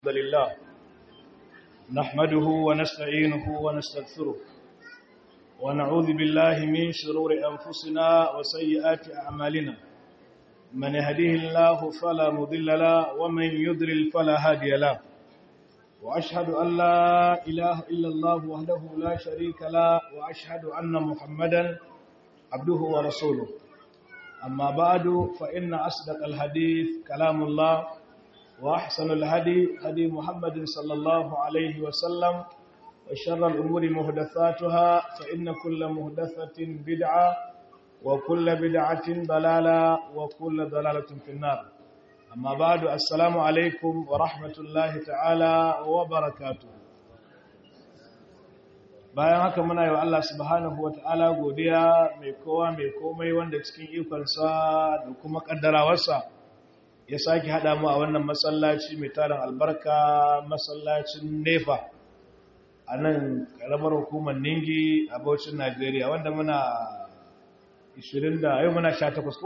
الحمد لله نحمده ونستعينه ونستغفره ونعوذ بالله من شرور أنفسنا وسيئات أعمالنا من يهديه الله فلا مضل له ومن يضلل فلا هادي له وأشهد أن لا إله إلا الله وحده لا شريك له وأشهد أن محمدا عبده ورسوله أما بعد فإن أصدق الحديث كلام الله وأحسن الهدي هدي محمد صلى الله عليه وسلم وشر الأمور مهدثاتها فإن كل مهدثة بدعة وكل بدعة ضلالة وكل ضلالة في النار أما بعد السلام عليكم ورحمة الله تعالى وبركاته bayan haka muna yi wa Allah subhanahu wata'ala godiya mai kowa mai komai wanda cikin ikonsa da kuma kaddarawarsa ya sake haɗa mu a wannan masallaci mai tarin albarka masallacin nefa a nan ƙaramar hukumar ningi a Bauchin Najeriya wanda muna 20 da yau muna 18 ko?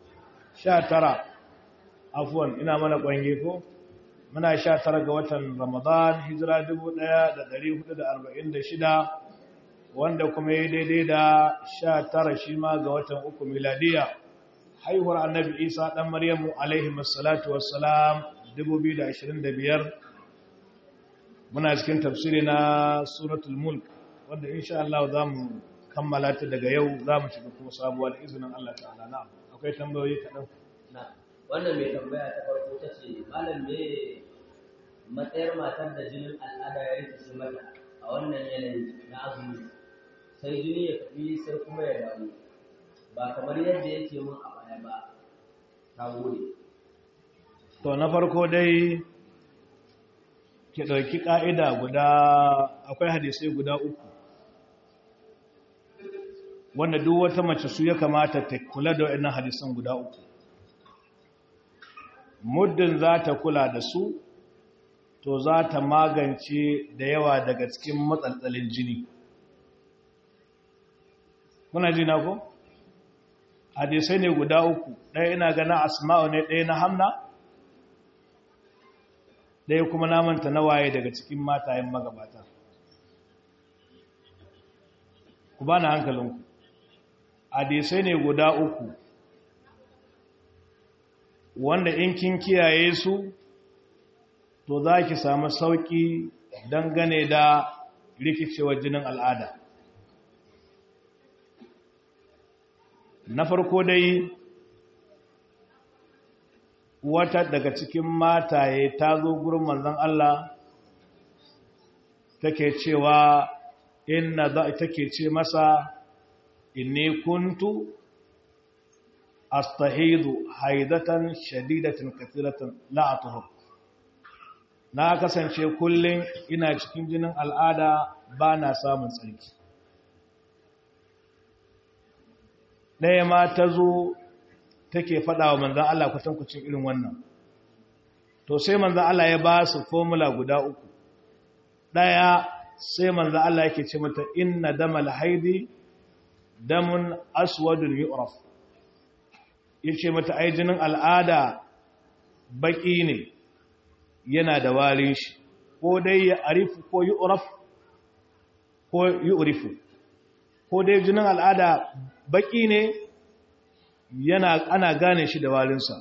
19 afuwan ina mana ƙwange ko? muna 19 ga watan Ramadan hijira 1446 wanda kuma yi daidai da 19 shi ma ga watan uku miladiya haihuwar annabi isa ɗan maryamu alaihi masalatu wassalam 2025 muna cikin tafsiri na suratul mulk wanda insha Allah za mu kammala ta daga yau za mu shiga kuma sabuwa da izinin Allah ta'ala na akwai tambayoyi kaɗan wannan mai tambaya ta farko ta ce malam ne matsayar matar da jinin al'ada ya rikice mata a wannan yanayi na azumi sai jini ya tafi sai kuma ya dawo ba kamar yadda yake mun a baya ba ta gode to na farko dai ki ɗauki ƙa'ida guda akwai hadisai guda uku wanda duk wata mace su ya kamata ta kula da waɗannan hadisan guda uku muddin za ta kula da su to za ta magance da yawa daga cikin matsaltsalin jini kuna ji na ko? hadisai ne guda uku ɗaya ina gana asma'u ne ɗaya na hamna ɗaya kuma namanta na waye daga cikin matayen magabata ku ba na hankalinku hadisai ne guda uku wanda in kin kiyaye su to za ki samu sauƙi dangane da rikicewar jinin al'ada na farko dai wata daga cikin mataye ta zo gurin manzon Allah take cewa inna za take ce masa inni kuntu astahidu haidatan shadidatan kathiratan la atuhur na kasance kullum ina cikin jinin al'ada ba na samun tsarki ɗaya ma ta zo take faɗa wa manzan Allah kwatankwacin irin wannan to sai manzan Allah ya ba su formula guda uku ɗaya sai manzan Allah yake ce mata inna damal haidi damun aswadun yu'raf yace mata ai jinin al'ada baki ne yana da warin shi ko dai ya arifu ko yu'raf ko yu'rifu ko dai jinin al'ada baki ne yana ana gane shi da walinsa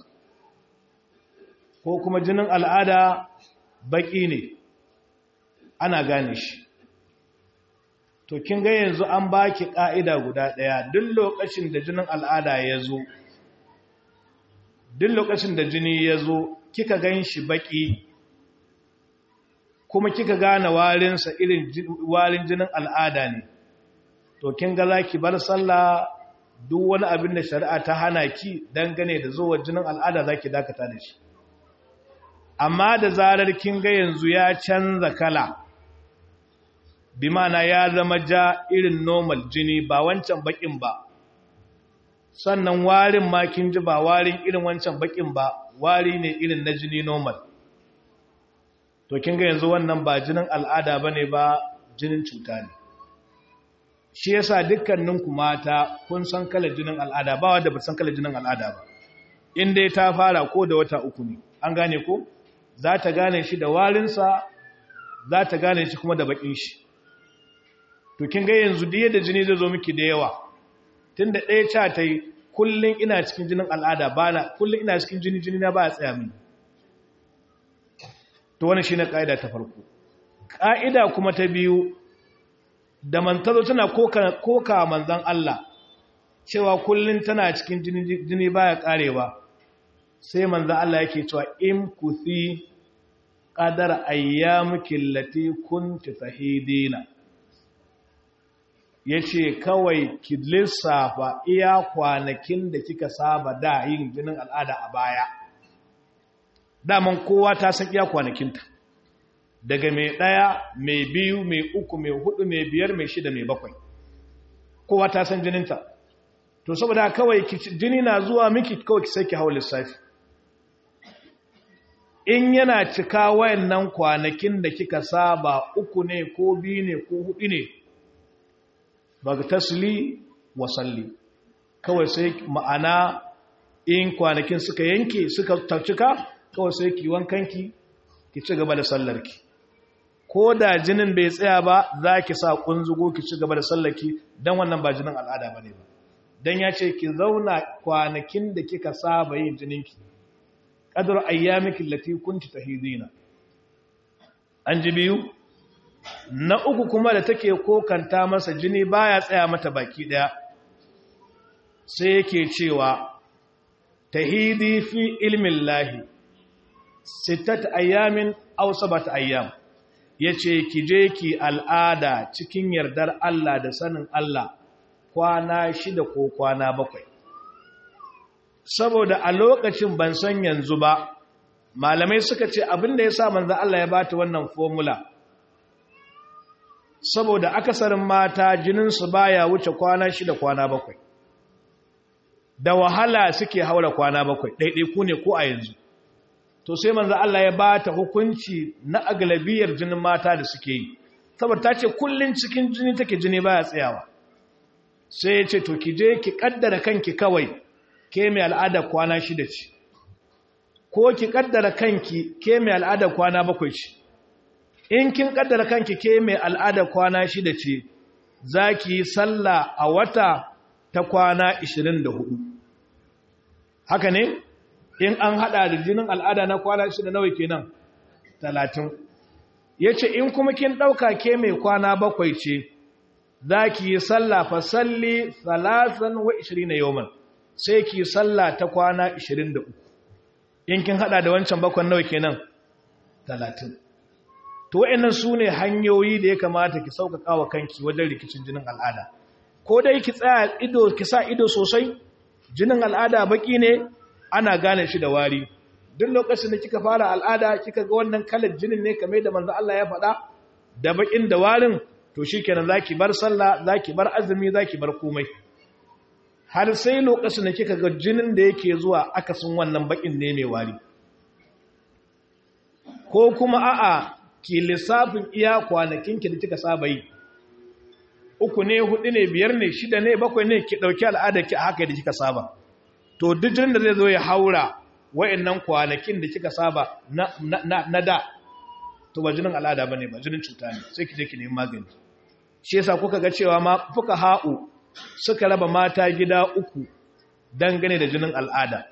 ko kuma jinin al'ada baki ne ana gane shi to kin ga yanzu an baki ka'ida guda daya duk lokacin da jinin al'ada ya zo duk lokacin da jini ya zo kika gan shi baki kuma kika gane warinsa irin warin jinin al'ada ne to kin ga zaki bar sallah duk wani abin da shari'a ta hana ki dangane da zuwa jinin al'ada zaki dakata da shi amma da zarar kin ga yanzu ya canza kala bi mana ya zama ja irin normal jini ba wancan bakin ba sannan warin ma kin ji ba warin irin wancan bakin ba wari ne irin na jini normal to kin ga yanzu wannan ba jinin al'ada bane ba jinin cuta ne shi yasa dukkaninku mata kun san kala jinin al'ada ba wanda ba san kala jinin al'ada ba in dai ta fara ko da wata uku ne an gane ko za ta gane shi da warinsa za ta gane shi kuma da bakin shi to kin ga yanzu da yadda jini zai zo miki da yawa tunda ɗaya ca ta yi kullum ina cikin jinin al'ada ba na kullum ina cikin jini jini na ba a tsaya mini to wani shi na ƙa'ida ta farko ƙa'ida kuma ta biyu da mantazo tana koka manzan Allah cewa kullum tana cikin jini baya ƙarewa sai manzan Allah yake cewa in kuthi qadar ayyamuki allati kunti tahidina yace kawai ki lissafa iya kwanakin da kika saba da yin jinin al'ada a baya daman kowa ta san iya kwanakinta daga mai ɗaya mai biyu mai uku mai hudu mai biyar mai shida mai bakwai kowa ta san jininta to saboda kawai jini na zuwa miki kawai ki sai ki hau lissafi in yana cika wayannan kwanakin da kika saba uku ne ko biyu ne ko hudu ne baga tasli wa salli kawai sai ma'ana in kwanakin suka yanke suka cika kawai sai ki wankanki ki ci gaba da sallarki ko da jinin bai tsaya ba za ki sa kunzugo ki ci gaba da sallarki don wannan ba jinin al'ada ba ne ba don ya ce ki zauna kwanakin da kika saba yin jininki ƙadar ayyamikin lati kunci ta hizina an ji biyu na uku kuma da take kokanta masa jini baya tsaya mata baki ɗaya sai yake cewa tahidi fi ilmin lahi sittat ayyamin aw sabat ayyam yace ki je ki al'ada cikin yardar Allah da sanin Allah kwana shida ko kwana bakwai saboda a lokacin ban san yanzu ba malamai suka ce abinda yasa manzo Allah ya bata wannan formula saboda akasarin mata jinin su baya wuce kwana shida kwana bakwai da wahala suke haura kwana bakwai ɗaiɗaiku ne ko a yanzu to sai manzo Allah ya ba ta hukunci na aglabiyar jinin mata da suke yi saboda ta ce kullun cikin jini take jini baya tsayawa sai ya ce to ki je ki kaddara kanki kawai ke mai al'ada kwana shida ce ko ki kaddara kanki ke mai al'ada kwana bakwai ce in kin kaddara kanki ke mai al'ada kwana shida ce za ki yi sallah a wata ta kwana 24 haka ne in an hada da jinin al'ada na kwana shida nawa kenan talatin ya ce in kuma kin ɗauka ke mai kwana bakwai ce za ki yi sallah fa salli salasan wa ishirin na yawon sai ki yi sallah ta kwana ishirin da uku in kin hada da wancan bakwan nawa kenan talatin to wa'annan su ne hanyoyi da ya kamata ki sauƙaƙa wa kanki wajen rikicin jinin al'ada ko dai ki tsaya ido ki sa ido sosai jinin al'ada baki ne ana gane shi da wari duk lokacin da kika fara al'ada kika ga wannan kalar jinin ne kamar da manzo Allah ya faɗa da bakin da warin to shikenan zaki bar sallah zaki bar azumi zaki bar komai har sai lokacin da kika ga jinin da yake zuwa akasin wannan bakin ne mai wari ko kuma a'a ki lissafin iya kwanakin ki da kika saba yi uku ne hudu ne biyar ne shida ne bakwai ne ki dauki al'ada ki a haka da kika saba to duk jinin da zai zo ya haura wayannan kwanakin da kika saba na, na, na, da to ba jinin al'ada bane ba jinin cuta ne sai ki je ki nemi magani shi yasa kuka ga cewa ma fuka ha'u suka raba mata gida uku dangane da jinin al'ada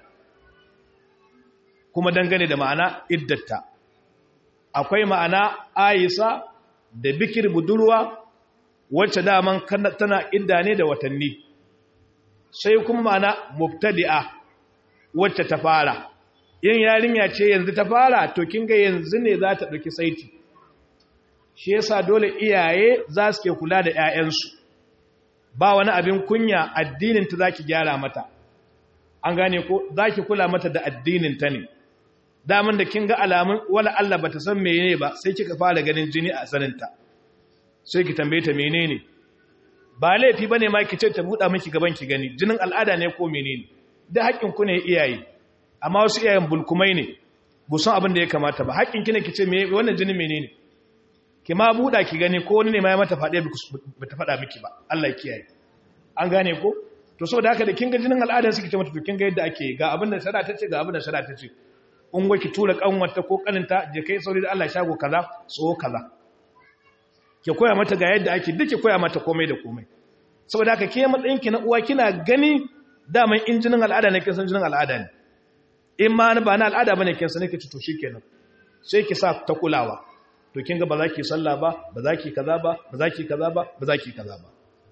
kuma dangane da ma'ana iddata akwai ma'ana ayisa da bikir budurwa wacce daman tana idda ne da watanni sai kuma ma'ana mubtadi'a wacce ta fara yin yarinya ce yanzu ta fara to kin ga yanzu ne za ta ɗauki saiti shi yasa dole iyaye za su ke kula da 'ya'yansu ba wani abin kunya addinin ta zaki gyara mata an gane ko zaki kula mata da addinin ta ne daman da kin ga alamun wala Allah bata san menene ba sai kika fara ganin jini a saninta sai ki tambaye ta menene ba laifi bane ma ki ce ta buɗa miki gaban ki gani jinin al'ada ne ko menene da haƙƙin ku ne iyaye amma wasu iyayen bulkumai ne bu san abin da ya kamata ba haƙƙin ki ne ki ce me wannan jinin menene ki ma buɗa ki gani ko wani ne ma ya mata faɗe ba ta faɗa miki ba Allah ya kiyaye an gane ko to saboda haka da kin ga jinin al'adan suke ce mata to kin ga yadda ake ga abin da shari'a ta ce ga abin da shari'a ta ce in ki tura kanwarta ko kaninta je kai sauri da Allah shago kaza so kaza ki koya mata ga yadda ake duk ki koya mata komai da komai saboda haka ke matsayin ki na uwa kina gani daman injinin al'ada ne kin san jinin al'ada ne in ma ba na al'ada bane kin san ki to shikenan sai ki sa ta kulawa to kin ga ba za ki sallah ba ba za ki kaza ba ba za ki kaza ba ba za ki kaza ba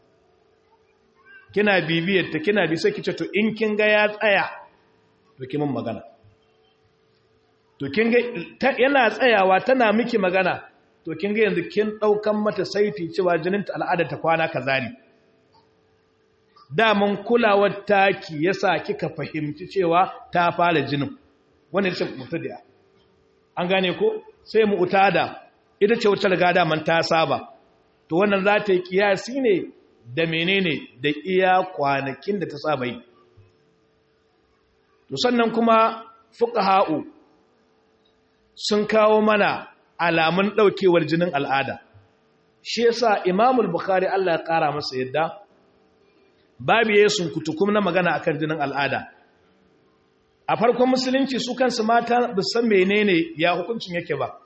kina bibiyar ta kina bi sai ki ce to in kin ga ya tsaya to ki mun magana to kin ga yana tsayawa tana miki magana to kin ga yanzu kin daukan mata saiti cewa jinin ta al'ada ta kwana kaza ne daman kulawar taki yasa kika fahimci cewa ta fara jinin wannan ce mutadiya an gane ko sai mu utada ita ce wata riga daman ta saba to wannan za ta yi kiyasi ne da menene da iya kwanakin da ta saba yi to sannan kuma fuqaha'u sun kawo mana alamun daukewar jinin al'ada shi yasa imamul bukhari Allah ya kara masa yadda babu yesun kutukum na magana akan jinin al'ada a farkon musulunci su kansu mata ba san menene ya hukuncin yake ba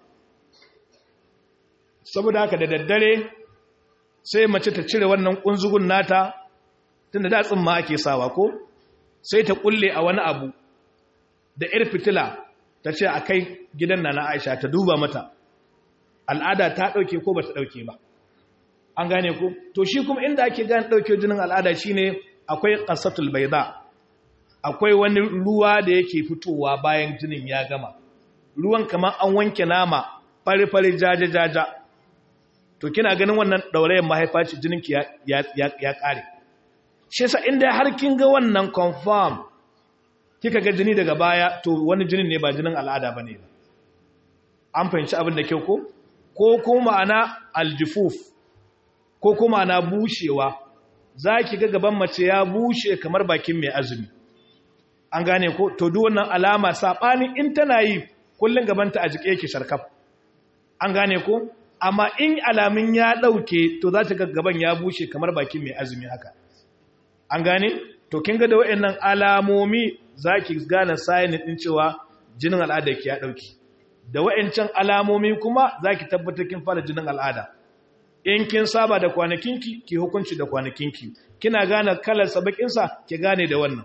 saboda haka da daddare sai mace ta cire wannan kunzugun nata tunda da tsimma ake sawa ko sai ta kulle a wani abu da ir fitila ta ce a kai gidan na na Aisha ta duba mata al'ada ta dauke ko ba ta dauke ba an gane ko to shi kuma inda ake gane dauke jinin al'ada shine akwai qasatul bayda akwai wani ruwa da yake fitowa bayan jinin ya gama ruwan kamar an wanke nama fari-fari jaja-jaja to kina ganin wannan ɗaurayen mahaifa ce jininki ya ƙare shi sa inda har kin ga wannan confirm kika ga jini daga baya to wani jinin ne ba jinin al'ada ba ne an fahimci abin da kyau ko ko kuma ana aljifuf ko kuma ana bushewa za ki ga gaban mace ya bushe kamar bakin mai azumi an gane ko to duk wannan alama saɓanin in tana yi kullum gabanta a jike yake sharkaf an gane ko amma in alamin ya ɗauke to za ta gaban ya bushe kamar bakin mai azumi haka an gane to kin ga da waɗannan alamomi za ki gane sayin ɗin cewa jinin al'ada ki ya ɗauki da waɗancan alamomi kuma za ki tabbatar kin fara jinin al'ada in kin saba da kwanakinki ki hukunci da kwanakinki kina gane kalar sabakinsa ki gane da wannan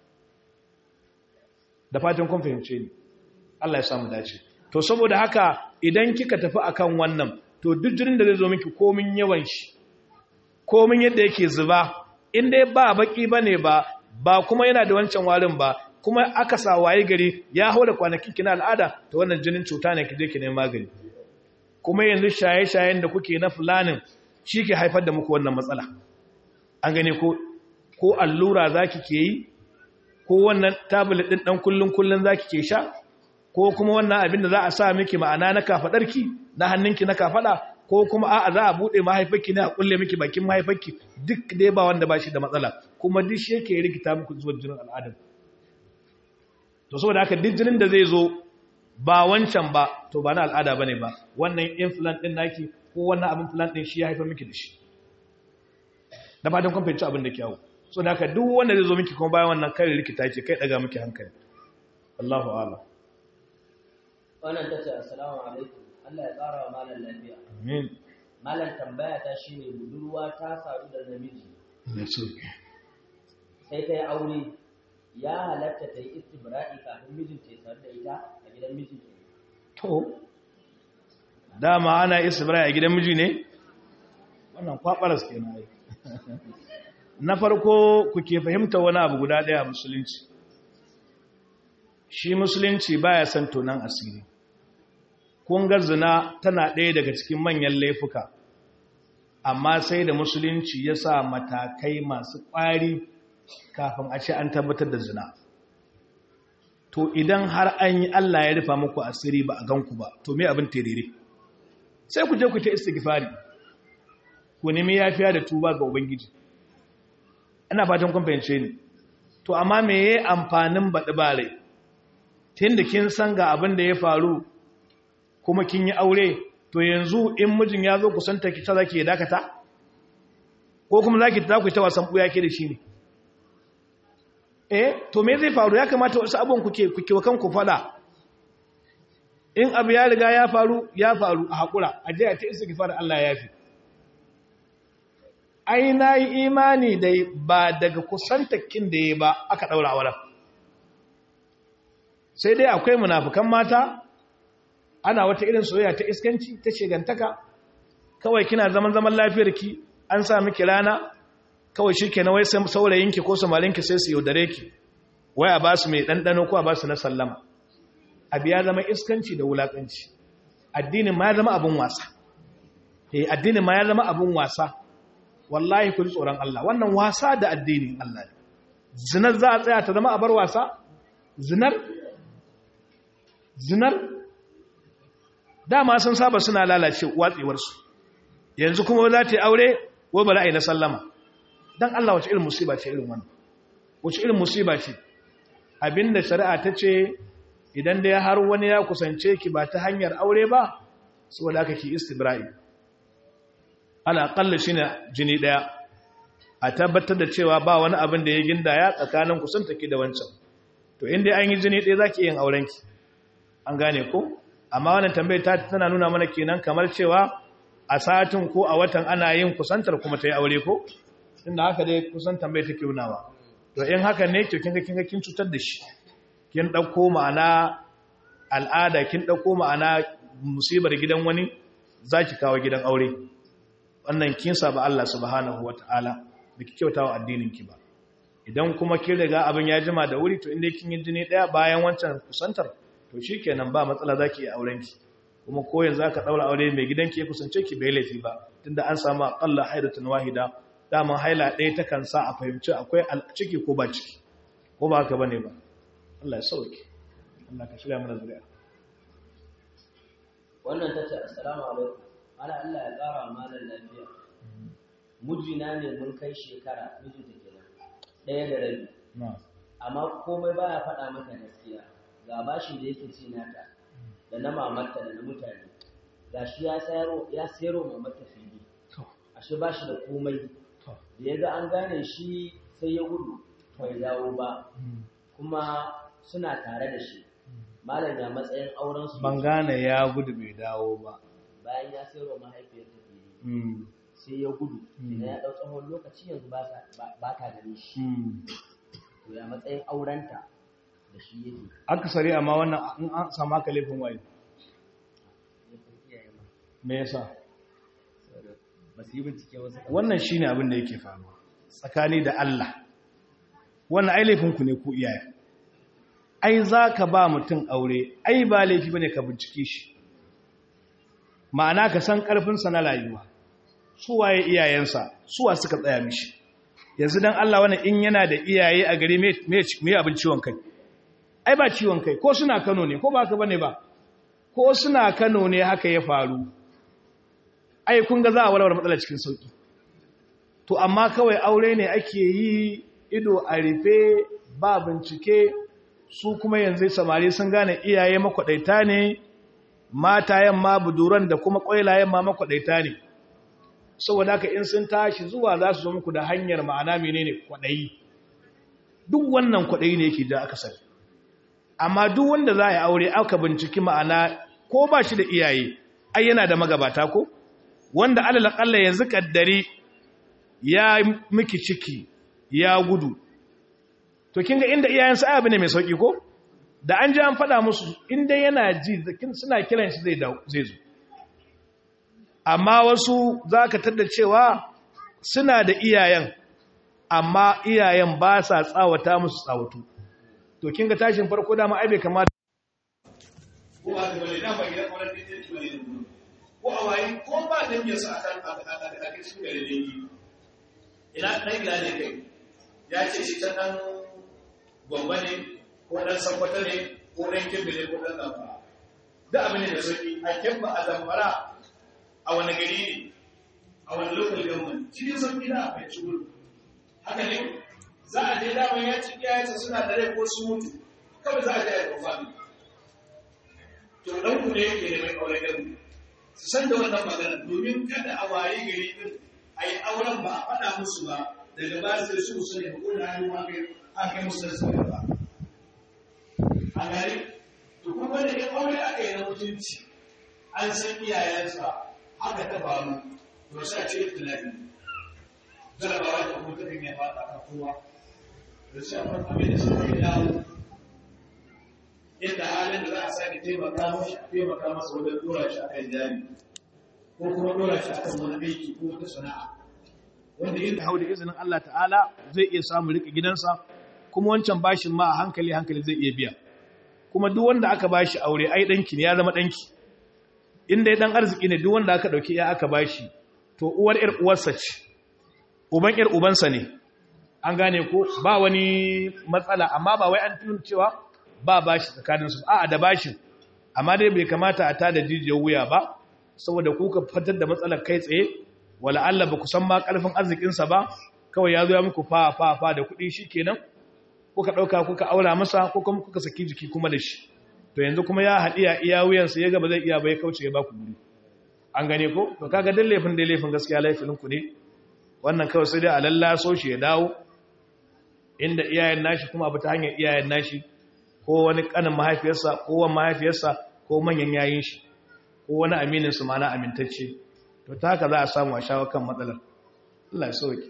da fatan kun fahimce ni Allah ya samu dace to saboda haka idan kika tafi akan wannan to duk jinin da zai zo miki komin yawan shi komin yadda yake zuba in dai ba baki bane ba ba kuma yana da wancan warin ba kuma aka sa waye gari ya haura kwanakin kina al'ada to wannan jinin cuta ne kije ki neman magani kuma yanzu shaye-shayen da kuke na fulanin shi ke haifar da muku wannan matsala an gane ko ko allura zaki ke yi ko wannan tablet din dan kullun kullun zaki ke sha ko kuma wannan abin da za a sa miki ma'ana na kafadarki na hannunki na kafada ko kuma a'a za a bude mahaifarki ne a kulle miki bakin mahaifarki duk dai ba wanda ba shi da matsala kuma duk shi yake rikita muku zuwa jinin al'adar to saboda haka duk jinin da zai zo ba wancan ba to ba na al'ada bane ba wannan implant din naki ko wannan abin implant din shi ya haifar miki da shi da fatan kun fahimci abin da kyawu so da haka duk wanda zai zo miki kuma bayan wannan kai rikita ce kai daga miki hankali Allahu a'lam wannan tace assalamu alaikum Allah ya tsara wa malam lafiya amin malam tambaya ta shine budurwa ta sadu da namiji ne so sai ta yi aure ya halatta ta yi istibra'i kafin mijinta ya sadu da ita a gidan mijinta to dama ana isbrai a gidan miji ne wannan kwabaras kenan ai na farko kuke fahimta wani abu guda daya musulunci shi musulunci baya son tonan asiri kun ga zina tana ɗaya daga cikin manyan laifuka amma sai da musulunci ya sa matakai masu ƙwari kafin a ce an tabbatar da zina to idan har an yi Allah ya rufa muku asiri ba a ganku ba to me abin terere sai ku je ku ta istighfari ku nemi yafiya da tuba ga ubangiji ina fatan kun fahimce ni to amma me yayi amfanin baɗi bare tunda kin san ga abin da ya faru kuma kin yi aure to yanzu in mijin ya zo kusanta ki ta zaki ya dakata ko kuma zaki ta ku ta wasan buya ke da shi ne eh to me zai faru ya kamata wasu abun kuke kuke kan ku fada in abu ya riga ya faru ya faru a haƙura a je a ta istighfar Allah ya fi ai na yi imani da ba daga kusantakin da ya ba aka ɗaura auren sai dai akwai munafukan mata ana wata irin soyayya ta iskanci ta shegantaka kawai kina zaman zaman lafiyarki an sa miki rana kawai shi kenan wai saurayinki ko samarinki sai su yaudare ki wai a ba su mai ɗanɗano ko a ba su na sallama abu ya zama iskanci da wulaƙanci addinin ma ya zama abin wasa eh addinin ma ya zama abin wasa wallahi ku ji tsoron Allah wannan wasa da addinin Allah ne zinar za a tsaya ta zama a bar wasa zinar zinar dama sun saba suna lalace watsewarsu yanzu kuma za ta yi aure wai ba za a yi na sallama don Allah wace irin musiba ce irin wannan wace irin musiba ce abinda shari'a ta ce idan dai har wani ya kusance ki ba ta hanyar aure ba saboda aka ki istibra'i ala aqalla shine jini daya a tabbatar da cewa ba wani abin da ya gindaya tsakanin kusanta ki da wancan to inda an yi jini daya zaki yin auren ki an gane ko amma wannan tambayar ta tana nuna mana kenan kamar cewa a satin ko a watan ana yin kusantar kuma ta yi aure ko inda haka dai kusan tambayar take nunawa to in haka ne to kinga kinga kin cutar da shi kin dauko ma'ana al'ada kin dauko ma'ana musibar gidan wani zaki kawo gidan aure wannan kin saba Allah subhanahu wataala biki kyautawa addinin ki ba idan kuma kin riga abin ya jima da wuri to inda kin yi jini daya bayan wancan kusantar to shikenan ba matsala zaki yi auren ki kuma ko yanzu aka daura aure mai gidanki ya kusance ki bai laifi ba tunda an samu aqalla haidatun wahida daman haila ɗaya ta kan sa a fahimci akwai ciki ko ba ciki ko ba haka bane ba Allah ya sauke Allah ka shirya mana zuriya wannan tace assalamu alaikum ana Allah ya ƙara malan lafiya mijina ne mun kai shekara mijinta kenan ɗaya da rabi amma komai baya faɗa maka gaskiya ga bashin da yake ci nata da na mamarta da na mutane ga shi ya sayaro ya sayaro mamarta fili ashe ba shi da komai da ya ga an gane shi sai ya gudu bai dawo ba kuma suna tare da shi malam ya matsayin auren su ban gane ya gudu bai dawo ba bayan ya sayaro mahaifiyar ta fili sai ya gudu idan ya ɗau tsawon lokaci yanzu ba ta gani shi to ya matsayin aurenta da shi yake akasari amma wannan in an samu aka laifin waye me yasa ba su yi bincike wasu wannan shine abin da yake faruwa tsakani da Allah wannan ai laifin ku ne ku iyaye ai zaka ba mutum aure ai ba laifi bane ka bincike shi ma'ana ka san karfin sa na rayuwa su waye iyayensa suwa suka tsaya mishi yanzu dan Allah wannan in yana da iyaye a gari me me abin ciwon kai ai ba ciwon kai ko suna Kano ne ko ba ka bane ba ko suna Kano ne haka ya faru ai kun ga za a walwala matsalar cikin sauki to amma kawai aure ne ake yi ido a rufe ba bincike su kuma yanzu samari sun gane iyaye makwadaita ne matayen ma buduran da kuma kwailayen ma makwadaita ne saboda haka in sun tashi zuwa za su zo muku da hanyar ma'ana menene kwadayi duk wannan kwadayi ne yake da aka sani amma duk wanda za a yi aure aka binciki ma'ana ko ba shi da iyaye ai yana da magabata ko wanda alal akalla yanzu kaddari ya miki ciki ya gudu to kinga inda iyayensa ai abu ne mai sauki ko da an ji an faɗa musu inda yana ji suna kiran shi zai zai zo amma wasu zaka tada cewa suna da iyayen amma iyayen ba sa tsawata musu tsawatu to kinga tashin farko dama ai bai kamata ko ba da bane dama gidan wannan ne ko a wayi ko ba dangin sa a kan a cikin gare dangi ina dan gida ne kai ya ce shi ta dan gwamba ne ko dan sakwata ne ko dan kibbe ne ko dan zamfara da abin da sauki a kibba a zamfara a wani gari ne a wani local government cikin sauki da akwai cikin haka ne za a je daman ya ci iyayensa suna da rai ko su mutu kawai za a je a yi kwafami to ɗanku ne yake da mai aure gani su san da wannan magana domin kada a waye gari din a yi auren ba a faɗa musu ba daga ba sai su su ne ko da hannu ma kai an kai musu da su ba a gari to kuma kuma da in aure aka yi na mutunci an san iyayensa haka ta faru to sai a ce tunani jarabawa da kuma ta ya fada kan kowa da sai a farko mai da su kai dawo inda halin da za a sake taimaka mashi a taimaka masa wajen dora shi akan jari ko kuma dora shi akan wani aiki ko wata sana'a wanda yin da hau da izinin Allah ta'ala zai iya samu rike gidansa kuma wancan bashin ma a hankali hankali zai iya biya kuma duk wanda aka bashi aure ai danki ne ya zama danki inda ya dan arziki ne duk wanda aka dauki ya aka bashi to uwar yar uwarsa ce uban yar ubansa ne an gane ko ba wani matsala amma ba wai an tun cewa ba bashi tsakanin su a'a da bashin amma dai bai kamata a tada jijiyar wuya ba saboda kuka fitar da matsalar kai tsaye wala Allah ba ku san ma karfin arzikin sa ba kawai ya zo ya muku fa fa fa da kuɗi shikenan kuka ɗauka kuka aura masa ko kuma kuka saki jiki kuma da shi to yanzu kuma ya haɗiya iya wuyansa ya gaba zai iya bai kauce ya ba ku guri an gane ko to kaga dan laifin dai laifin gaskiya laifin ku ne wannan kawai sai dai a lallaso shi ya dawo inda iyayen nashi kuma abu ta hanyar iyayen nashi ko wani kanin mahaifiyarsa ko wani mahaifiyarsa ko manyan yayin shi ko wani aminin su mana amintacce to ta haka za a samu a shawo kan matsalar Allah ya sauke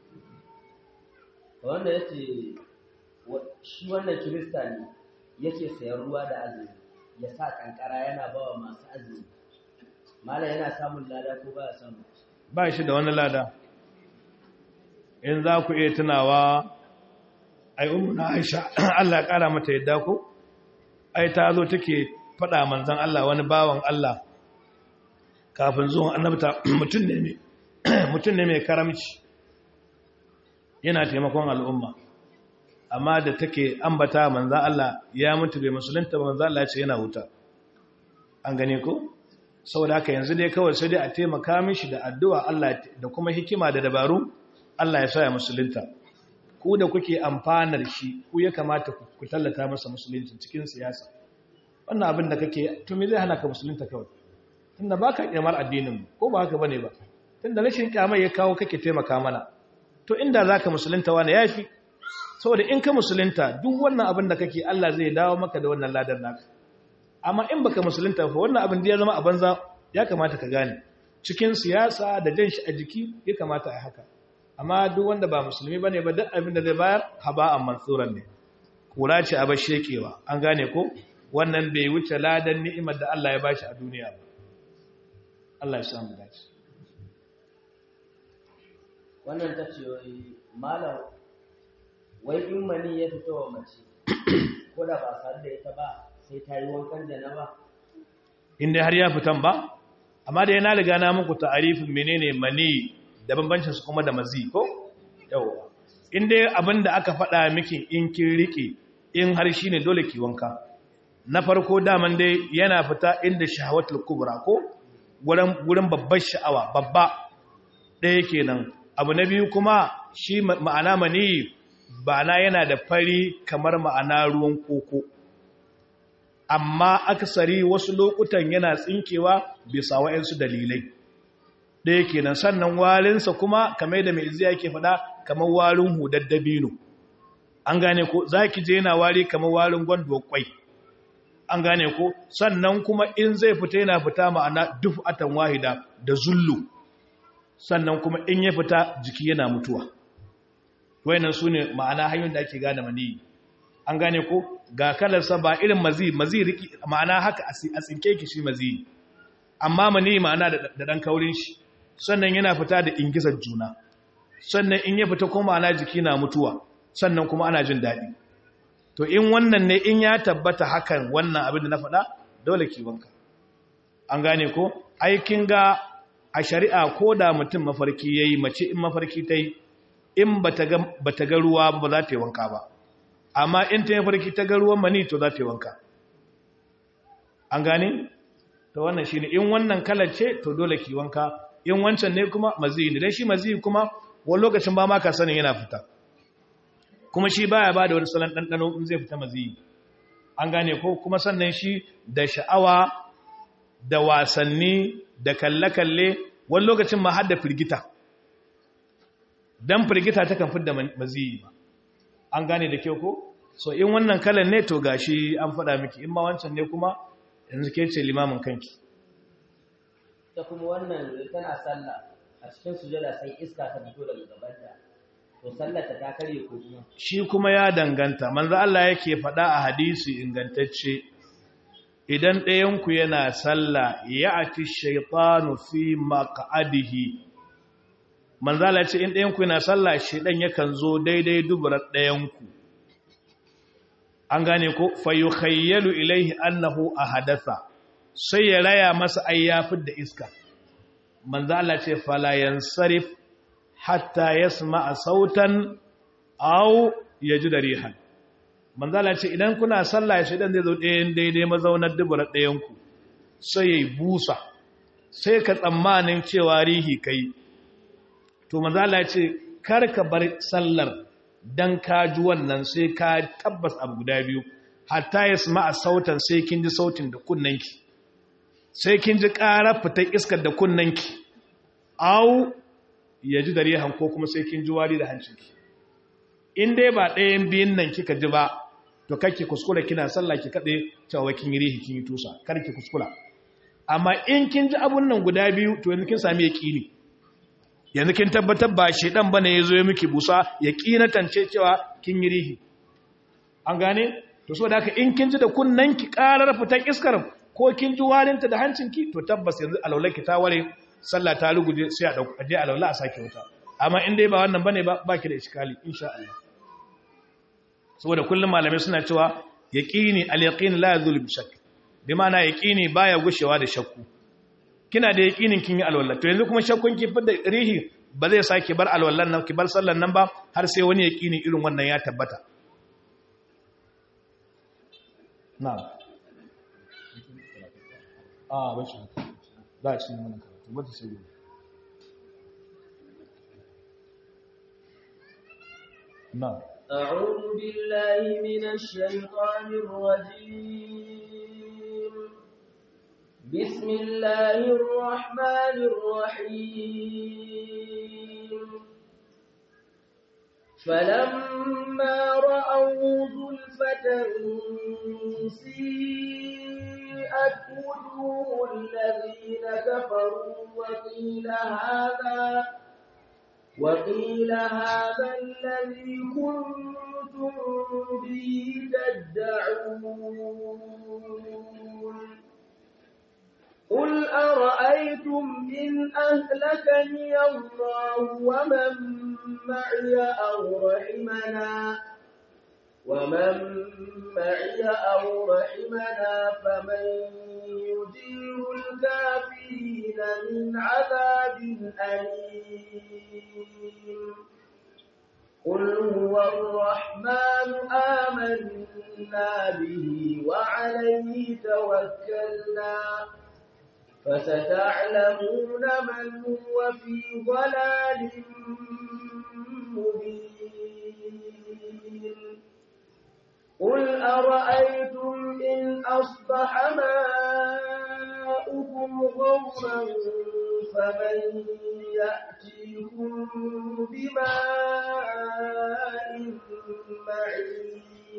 wanda yace shi wannan kirista ne yake sayan ruwa da azumi ya sa kankara yana bawa masu azumi mala yana samun lada ko ba samu ba shi da wani lada in za ku iya tunawa ai na aisha Allah ya kara mata yadda ko ai ta zo take faɗa manzon Allah wani bawan Allah kafin zuwan annabta mutum ne mai mutum ne mai karamci yana taimakon al'umma amma da take ambata manzan Allah ya mutu bai musulunta ba manzan Allah ya ce yana wuta an gane ko saboda haka yanzu dai kawai sai dai a taimaka mishi da addu'a Allah da kuma hikima da dabaru Allah ya sa ya musulunta ku da kuke amfanar shi ku ya kamata ku tallata masa musulunci cikin siyasa wannan abin da kake to me zai hana ka musulunta kawai tunda baka kyamar addinin mu ko ba haka bane ba tunda rashin kyamar ya kawo kake taimaka mana to inda zaka musulunta wani yafi saboda in ka musulunta duk wannan abin da kake Allah zai dawo maka da wannan ladar naka amma in baka musulunta fa wannan abin da ya zama a banza ya kamata ka gane cikin siyasa da jan shi a jiki ya kamata a haka amma duk wanda ba musulmi bane ba duk abin da zai bayar haba'an mansuran ne kura ce a bashekewa an gane ko wannan bai wuce ladan ni'imar da Allah ya bashi a duniya ba Allah ya samu dace wannan ta ce wai malam wai in mani ya fito wa mace ko da ba sare da ita ba sai ta yi wankan janaba inda har ya fitan ba amma da yana riga na muku ta'arifin menene mani da bambancin su kuma da mazi ko yawa inda abin da aka faɗa miki in kin rike in har shine dole ki wanka na farko daman dai yana fita inda shahawatul kubra ko gurin gurin babbar sha'awa babba ɗaya kenan abu na biyu kuma shi ma'ana mani bana yana da fari kamar ma'ana ruwan koko amma akasari wasu lokutan yana tsinkewa bisa wa'yansu dalilai ɗaya kenan sannan warinsa kuma kamar da mai iziya yake faɗa kamar warin hudar dabino an gane ko za ki je yana wari kamar warin gwando kwai an gane ko sannan kuma in zai fita yana fita ma'ana duk atan wahida da zullu sannan kuma in ya fita jiki yana mutuwa wayannan su ne ma'ana hanyoyin da ake gane mani an gane ko ga kalarsa ba irin mazi mazi riki ma'ana haka a tsinke ki shi mazi amma mani ma'ana da dan kaurin shi sannan yana fita da ingizar juna sannan in ya fita kuma ma'ana jiki na mutuwa sannan kuma ana jin daɗi to in wannan ne in ya tabbata hakan wannan abin da na faɗa dole ki wanka an gane ko aikin ga a shari'a ko da mutum mafarki yayi mace in mafarki ta yi in ba ta ga ruwa ba za ta yi wanka ba amma in ta yi farki ta ga ruwan mani to za ta yi wanka an gane? to wannan shi ne in wannan kalar ce to dole ki wanka in wancan ne kuma maziyi ne don shi maziyi kuma wani lokacin ba ma ka sanin yana fita kuma shi baya ba da wani salon ɗanɗano in zai fita maziyi an gane ko kuma sannan shi da sha'awa da wasanni da kalle-kalle wani lokacin ma har da firgita don firgita ta kan fidda maziyi ba an gane da kyau ko so in wannan kalan ne to gashi an faɗa miki in ma wancan ne kuma yanzu ke ce limamin kanki ta kuma wannan tana sallah a cikin sujada sai iska ta fito daga gabanta to sallata ta kare ko kuma shi kuma ya danganta manzo Allah yake faɗa a hadisi ingantacce idan ɗayanku yana sallah ya ati shaitanu fi maq'adihi manzo Allah ce in ɗayanku yana sallah shaidan yakan zo daidai duburar ɗayanku an gane ko fayukhayyalu ilaihi annahu ahadatha sai ya raya masa ayyafin da iska manzo Allah ce fala yansarif hatta yasma'a sautan aw yajida rihan manzo Allah ce idan kuna sallah shi dan zai zo ɗayan daidai mazaunar dubura ɗayan ku sai yayi busa sai ka tsammanin cewa rihi kai to manzo Allah ce kar ka bar sallar dan ka ji wannan sai ka tabbas abu guda biyu hatta yasma'a sautan sai kin ji sautin da kunnanki sai kin ji ƙarar fitar iskar da kunnanki au ya ji da rihan ko kuma sai kin ji wari da hancinki in dai ba ɗayan biyun nan kika ji ba to kake kuskura kina sallah ki kaɗe cewa kin yi rihi kin yi tusa kar ki kuskura amma in kin ji abun nan guda biyu to yanzu kin sami yaƙini yanzu kin tabbatar ba shedan bane ya zo ya miki busa yaƙinatance cewa kin yi rihi an gane to saboda haka in kin ji da kunnanki ƙarar fitar iskar ko kin ji warinta da hancinki to tabbas yanzu alaulaki ta ware sallah ta ruguje sai a dauka je alaula a sake wuta amma in dai ba wannan bane ba baki da iskali insha Allah saboda kullum malamai suna cewa yaqini al-yaqin la yazul bi shakk bi ma'ana yaqini baya gushewa da shakku kina da yaqinin kin yi alwala to yanzu kuma shakkun ki fidda rihi ba zai sake bar alwallan nan ki bar sallan nan ba har sai wani yaqini irin wannan ya tabbata na'am a bashi za a cikin wannan karatu wata sai gobe na أعوذ بالله من الشيطان الرجيم بسم الله الرحمن الرحيم فلما رأوا زلفة سيئت وجوه الذين كفروا وقيل هذا وقيل هذا الذي كنتم به تدعون قل أرأيتم إن أهلكني الله ومن معي أو رحمنا ومن معي أو رحمنا فمن يجير الكافرين من عذاب أليم قل هو الرحمن آمنا به وعليه توكلنا فستعلمون من هو في ضلال مبين قل أرأيتم إن أصبح ماؤكم غورا فمن يأتيكم بماء معين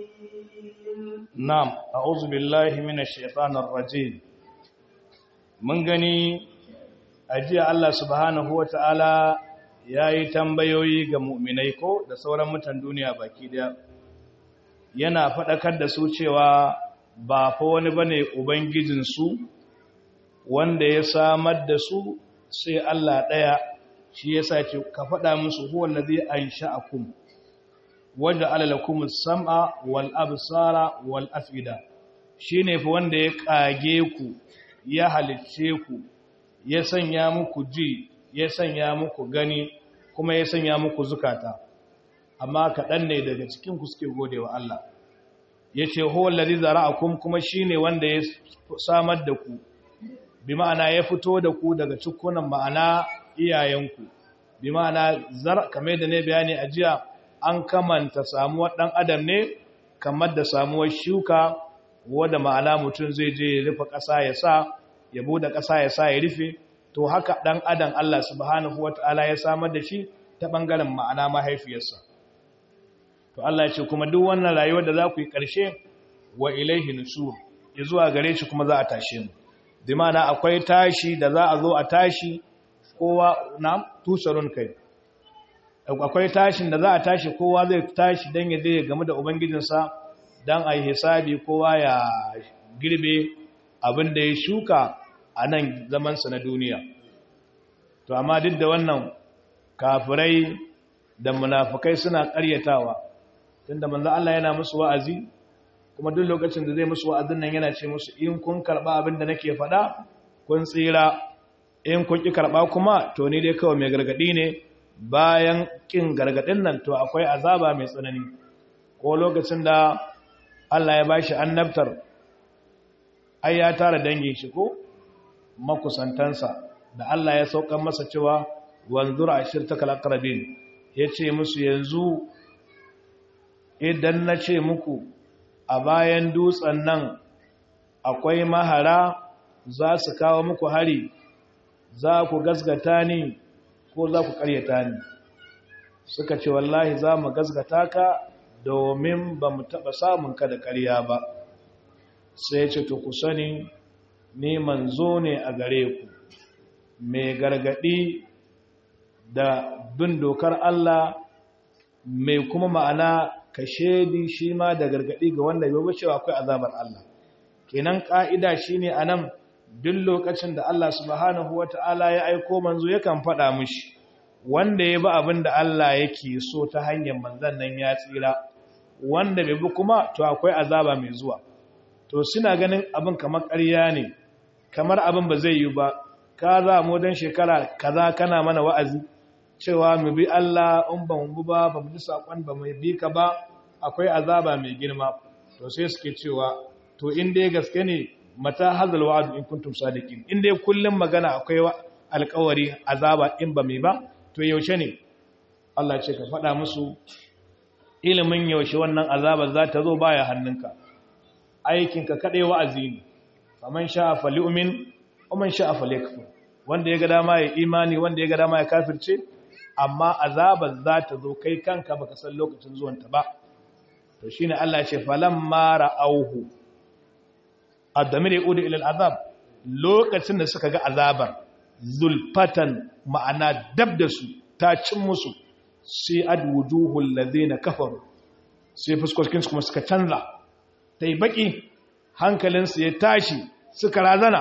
na'am a'udhu billahi minash shaitanir rajim mun gani ajiya Allah subhanahu wata'ala yayi tambayoyi ga mu'minai ko da sauran mutan duniya baki daya yana faɗakar da su cewa ba fa wani bane ubangijinsu wanda ya samar da su sai Allah ɗaya shi yasa ce ka faɗa musu huwa allazi ansha'akum waja'ala lakum as-sam'a wal absara wal af'ida shine fa wanda ya kage ku ya halicce ku ya sanya muku ji ya sanya muku gani kuma ya sanya muku zukata amma kaɗan ne daga cikin ku suke gode wa Allah ya ce huwa lalzi zara'akum kuma shi ne wanda ya samar da ku bi ma'ana ya fito da ku daga cikunan ma'ana iyayenku bi ma'ana zar kame da ne bayani a jiya an kamanta samuwar ɗan adam ne kamar da samuwar shuka wadda ma'ana mutum zai je ya rufe ƙasa ya sa ya bude ƙasa ya sa ya rufe to haka ɗan adam Allah subhanahu wata'ala ya samar da shi ta ɓangaren ma'ana mahaifiyarsa to Allah ya ce kuma duk wannan rayuwar da za ku yi ƙarshe wa ilaihi nusur zuwa gare shi kuma za a tashe mu bi ma'ana akwai tashi da za a zo a tashi kowa na tusarun kai akwai tashin da za a tashi kowa zai tashi don ya zai game da ubangijinsa don a yi hisabi kowa ya girbe abin da ya shuka a nan zamansa na duniya to amma duk da wannan kafirai da munafukai suna karyatawa tunda manzo Allah yana musu wa'azi kuma duk lokacin da zai musu wa'azin nan yana ce musu in kun karba abin da nake faɗa kun tsira in kun ki karba kuma to ni dai kawai mai gargadi ne bayan kin gargadin nan to akwai azaba mai tsanani ko lokacin da Allah ya bashi annabtar ai ya tara dangin shi ko makusantansa da Allah ya saukan masa cewa wanzur ashirtakal aqrabin yace musu yanzu idan na ce muku a bayan dutsen nan akwai mahara za su kawo muku hari za ku gasgata ni ko za ku karyata ni suka ce wallahi za mu gasgata ka domin ba mu taɓa samun ka da karya ba sai ce to ku sani ni manzo ne a gare ku mai gargaɗi da bin dokar Allah mai kuma ma'ana ka shaidi shi ma da gargaɗi ga wanda bai cewa akwai azabar Allah kenan ƙa'ida shi ne a nan duk lokacin da Allah subhanahu wa ta'ala ya aiko manzo yakan faɗa mushi wanda ya bi abin da Allah yake so ta hanyar manzan nan ya tsira wanda bai bi kuma to akwai azaba mai zuwa to suna ganin abin kamar ƙarya ne kamar abin ba zai yi ba ka za mu don shekara kaza kana mana wa'azi cewa mu bi Allah in ba mu ba ba mu ji saƙon ba mu bi ka ba akwai azaba mai girma to sai suke cewa to in dai gaske ne mata hazal wa'adu in kuntum sadiqin in dai kullum magana akwai alƙawari azaba in ba mai ba to yaushe ne Allah ce ka faɗa musu ilimin yaushe wannan azaba za ta zo baya hannunka aikinka kaɗai wa'azi ne faman sha'a falyu'min wa man sha'a falyakfur wanda ya ga dama ya imani wanda ya ga dama ya kafirce amma azabar za ta zo kai kanka baka san lokacin zuwanta ba to shine Allah ya ce falamma ra'auhu adamir yaudu ila al'azab lokacin da suka ga azabar zulfatan ma'ana dab da su ta cin musu sai adwujuhul ladina kafaru sai fuskokin su kuma suka canza tai baki hankalinsu ya tashi suka razana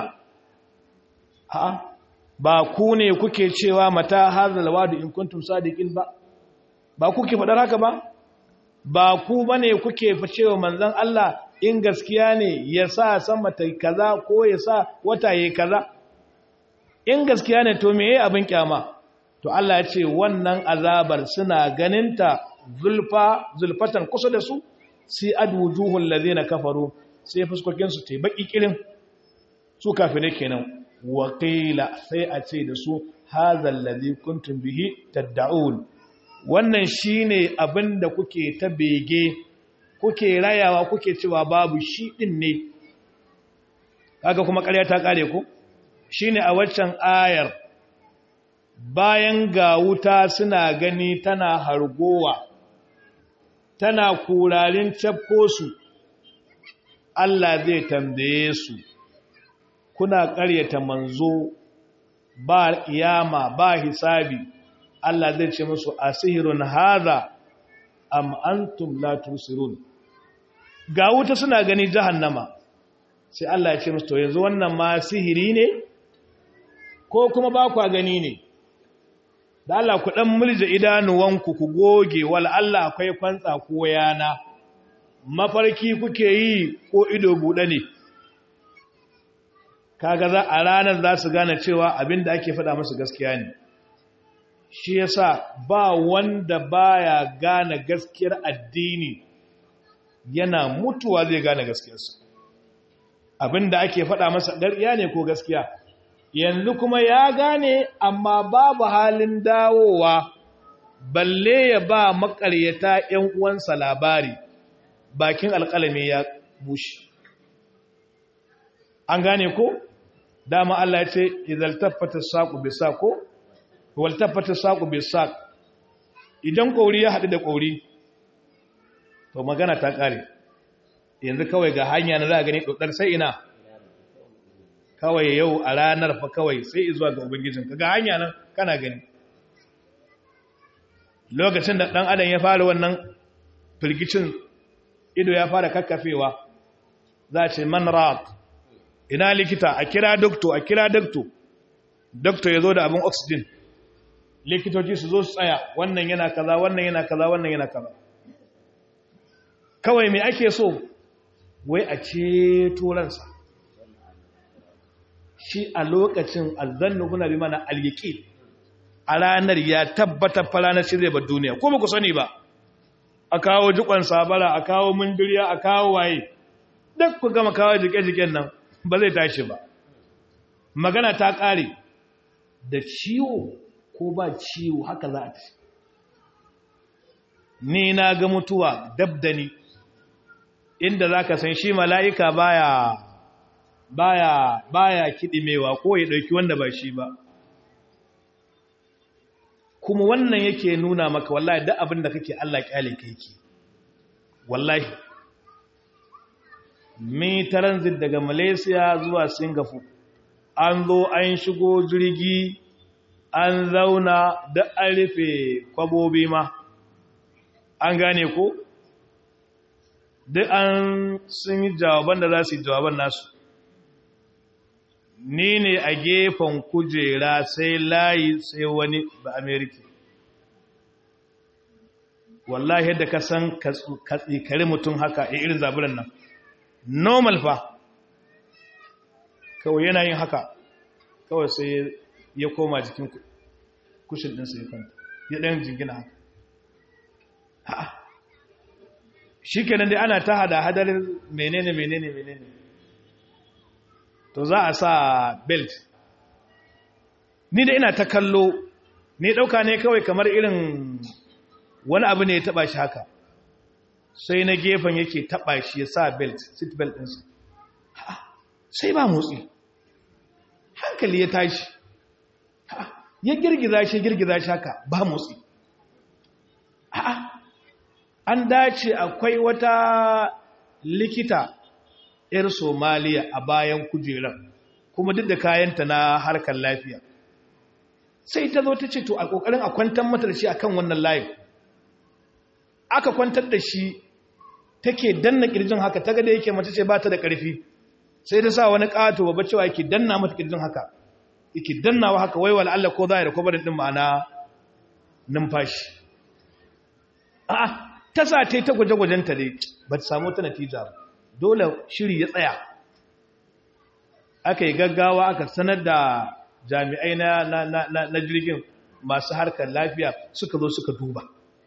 ha ba ku ne kuke cewa mata hazal wadu in kuntum sadiqin ba ba kuke fadar haka ba ba ku bane kuke cewa manzon Allah in gaskiya ne ya sa sama ta kaza ko ya sa wata yayi kaza in gaskiya ne to meye abin kyama to Allah ya ce wannan azabar suna ganinta zulfa zulfatan kusa da su sai adwujuhul ladina kafaru sai fuskokin su tai baki kirin su kafire kenan waƙila sai a ce da su hazal ladhi kuntum bihi tad'un wannan shine abin da kuke ta bege kuke rayawa kuke cewa babu shi din ne kaga kuma ƙarya ta kare ku shine a waccan ayar bayan ga wuta suna gani tana hargowa tana kurarin cafko su Allah zai tambaye su kuna ƙaryata manzo ba kiyama ba hisabi Allah zai ce musu asihirun haza am antum la tusirun ga wuta suna gani jahannama sai Allah ya ce musu to yanzu wannan ma sihiri ne ko kuma ba kwa gani ne da Allah ku dan mulje idanuwanku ku goge wal Allah akwai kwantsa ko yana mafarki kuke yi ko ido bude ne kaga za a ranar za su gane cewa abin da ake faɗa musu gaskiya ne shi yasa ba wanda baya gane gaskiyar addini yana mutuwa zai gane gaskiyarsa abin da ake faɗa masa ƙarya ne ko gaskiya yanzu kuma ya gane amma babu halin dawowa balle ya ba makaryata ‘yan uwansa labari bakin alƙalami ya bushe an gane ko dama Allah ya ce idan tabbata saƙo bai saƙo wal tabbata saƙo bai saƙ idan ƙauri ya haɗu da ƙauri to magana ta kare yanzu kawai ga hanya na za a gani ɗaukar sai ina kawai yau a ranar fa kawai sai zuwa ga ubangijinka ga hanya nan kana gani lokacin da ɗan adam ya fara wannan firgicin ido ya fara kakkafewa za a ce man raq ina likita a kira dokto a kira dokto dokto ya zo da abin oxygen likitoci su zo su tsaya wannan yana kaza wannan yana kaza wannan yana kaza kawai mai ake so wai a ceto ransa shi a lokacin azannu kuna bi mana alyaqin a ranar ya tabbata faranar shi zai bar duniya ko ba ku sani ba a kawo jikon sabara a kawo mundiriya a kawo waye duk ku gama kawo jike-jiken nan ba zai tashi ba magana ta ƙare da ciwo ko ba ciwo haka za a ci ni na ga mutuwa dab da ni inda za ka san shi mala'ika baya baya baya kiɗimewa ko ya ɗauki wanda ba shi ba kuma wannan yake nuna maka wallahi duk abin da kake Allah kyale ka yake wallahi mi transit daga Malaysia zuwa Singapore an zo an shigo jirgi an zauna da an rufe kwabobi ma an gane ko duk an sun yi jawaban da za su yi jawaban nasu ni ne a gefen kujera sai layi sai wani ba amerika wallahi yadda ka san katsikari mutum haka a irin zaburan nan normal fa kawai yana yin haka kawai sai ya koma jikin kushin ɗinsa ya kwanta ya ɗayan jingina haka ha shi kenan dai ana ta hada hadarin menene menene menene to za a sa belt ni da ina ta kallo ni ɗauka ne kawai kamar irin wani abu ne ya taɓa shi haka sai na gefen yake taɓa shi ya sa belt seat belt ɗinsa sai ba motsi hankali ya tashi ya girgiza shi girgiza shi haka ba motsi an dace akwai wata likita 'yar somaliya a bayan kujerar kuma duk da kayanta na harkar lafiya sai ta zo ta ce to a ƙoƙarin a kwantar mata da shi akan wannan layin aka kwantar da shi take danna ƙirjin haka ta gada yake mace ce ba ta da ƙarfi sai ta sa wani ƙato babba cewa yake danna mata ƙirjin haka yake dannawa haka waiwala Allah ko za a yi da kwabarin ɗin ma'ana numfashi a'a ta sa ta yi ta gwaje-gwajenta dai ba ta samu ta natija ba dole shiri ya tsaya aka yi gaggawa aka sanar da jami'ai na jirgin masu harkar lafiya suka zo suka duba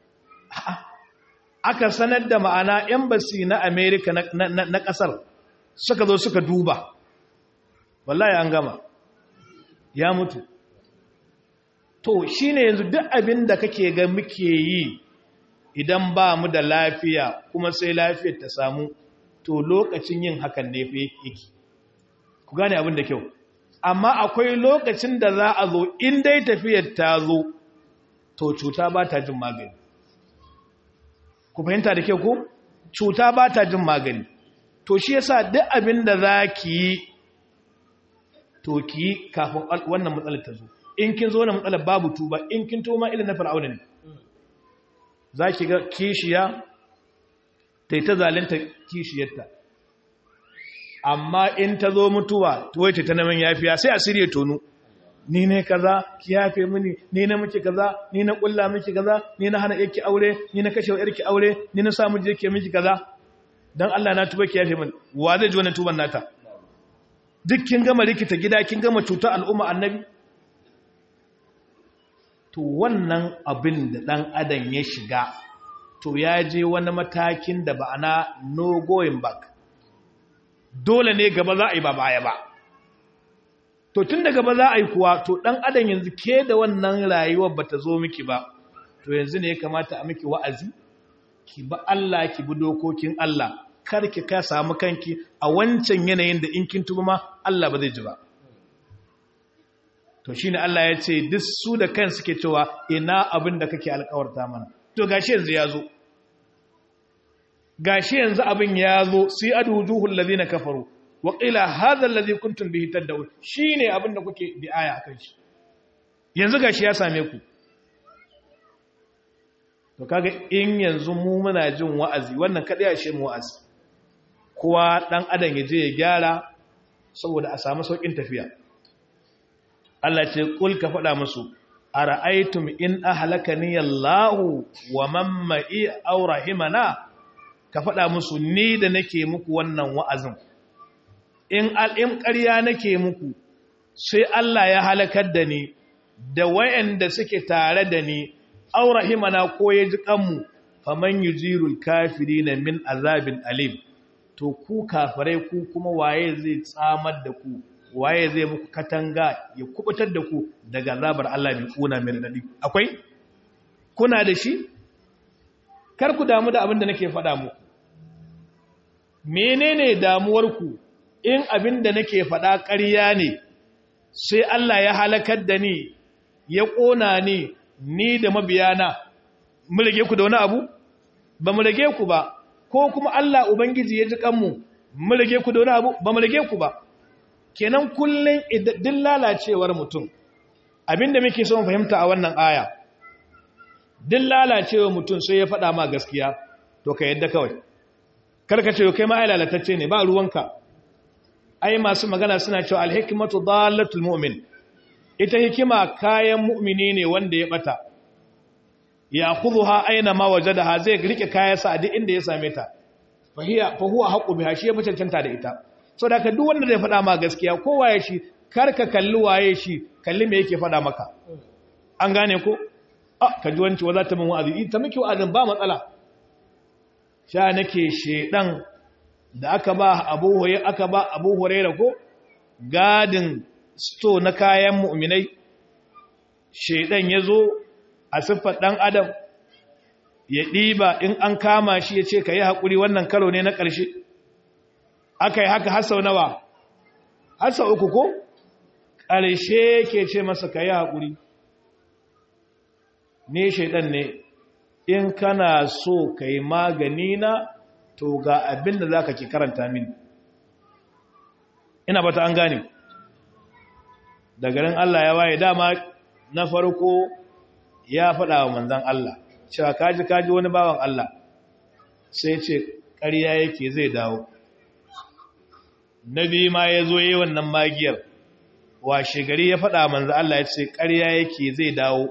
aka sanar da ma'ana embassy na america na kasar suka zo suka duba wallahi an gama ya mutu to shine yanzu duk abin da kake ga muke yi idan ba mu da lafiya kuma sai lafiyar ta samu to lokacin yin hakan ne fa yake ku gane abin da kyau amma akwai lokacin da za a zo in dai tafiyar ta zo to cuta ba ta jin magani ku fahimta da kyau ko cuta ba ta jin magani to shi yasa duk abin da za ki yi to ki yi kafin wannan matsalar ta zo in kin zo na matsalar babu tuba in kin toma ilin na fir'auna ne za ki ga kishiya ta yi ta zalinta kishiyarta amma in ta zo mutuwa tuwai ta naman yafiya sai a sirye tonu ni ne kaza ki yafe mini ni na miki kaza ni na kulla miki kaza ni na hana yake aure ni na kashe yarki aure ni na samu je ke miki kaza dan Allah na tuba ki yafe mini wa zai ji wannan tuban nata duk kin gama rikita gida kin gama cutar al'umma annabi to wannan abin da ɗan adam ya shiga to ya je wani matakin da ba'ana no going back dole ne gaba za a yi ba baya ba to tun da gaba za a yi kuwa to ɗan adam yanzu ke da wannan rayuwar ba ta zo miki ba to yanzu ne ya kamata a miki wa'azi ki ba Allah ki bi dokokin Allah kar ki ka samu kanki a wancan yanayin da in kin tuba ma Allah ba zai ji ba to shi ne Allah ya ce duk su da kan suke cewa ina abin da kake alkawarta mana to gashi yanzu ya zo gashi yanzu abin ya zo sai adujuhul ladina kafaru wa qila hadha alladhi kuntum bihi tad'un shine abin da kuke bi aya akan shi yanzu gashi ya same ku to kaga in yanzu mu muna jin wa'azi wannan kada ya shi mu wa'azi kowa dan adam ya je ya gyara saboda a samu saukin tafiya Allah ce kul ka faɗa musu ara'aytum in ahlakani Allahu wa man ma'i aw rahimana ka faɗa musu ni da nake muku wannan wa'azin in al'im ƙarya nake muku sai Allah ya halakar da ni da wayanda suke tare da ni aw rahimana ko ya ji kanmu faman yujirul kafirina min azabin alim to ku kafirai ku kuma waye zai tsamar da ku waye zai muku katanga ya kubutar da ku daga azabar Allah mai kuna mai radadi akwai kuna da shi kar ku damu da abin da nake faɗa muku menene damuwarku in abin da nake faɗa ƙarya ne sai Allah ya halakar da ni ya ƙona ni ni da mabiyana mu rage ku da wani abu ba mu rage ku ba ko kuma Allah ubangiji ya ji kanmu mu rage ku da wani abu ba mu rage ku ba kenan kullun idan lalacewar mutum abinda muke son fahimta a wannan aya din lalacewar mutum sai ya faɗa ma gaskiya to ka yadda kawai karka ce kai ma ai lalatacce ne ba ruwanka ai masu magana suna cewa alhikmatu dalatul mu'min ita hikima kayan mu'mini ne wanda ya bata ya khudhuha aina ma wajadaha zai rike kayansa a duk inda ya same ta fa hiya fa huwa haqqu biha shi ya mutuntanta da ita saboda ka duk wanda zai faɗa ma gaskiya ko waye shi karka kalli waye shi kalli me yake faɗa maka an gane ko ah ka ji wanci wa za ta min wa'azi ta miki wa'azin ba matsala sha nake shedan da aka ba Abu Hurairah aka ba Abu Hurairah ko gadin sto na kayan mu'minai shedan yazo a siffar dan adam ya diba in an kama shi ya ce ka yi haƙuri wannan karo ne na ƙarshe aka yi haka hasa nawa hasa uku ko ƙarshe ke ce masa ka yi haƙuri ne shaidan ne in kana so ka yi magani na to ga abin da za ka ke karanta mini ina bata an gane da garin Allah ya waye dama na farko ya faɗa wa manzan Allah cewa kaji kaji wani bawan Allah sai ce ƙarya yake zai dawo nabi ma ya zo yi wannan magiyar washe gari ya faɗa manzan Allah ya ce ƙarya yake zai dawo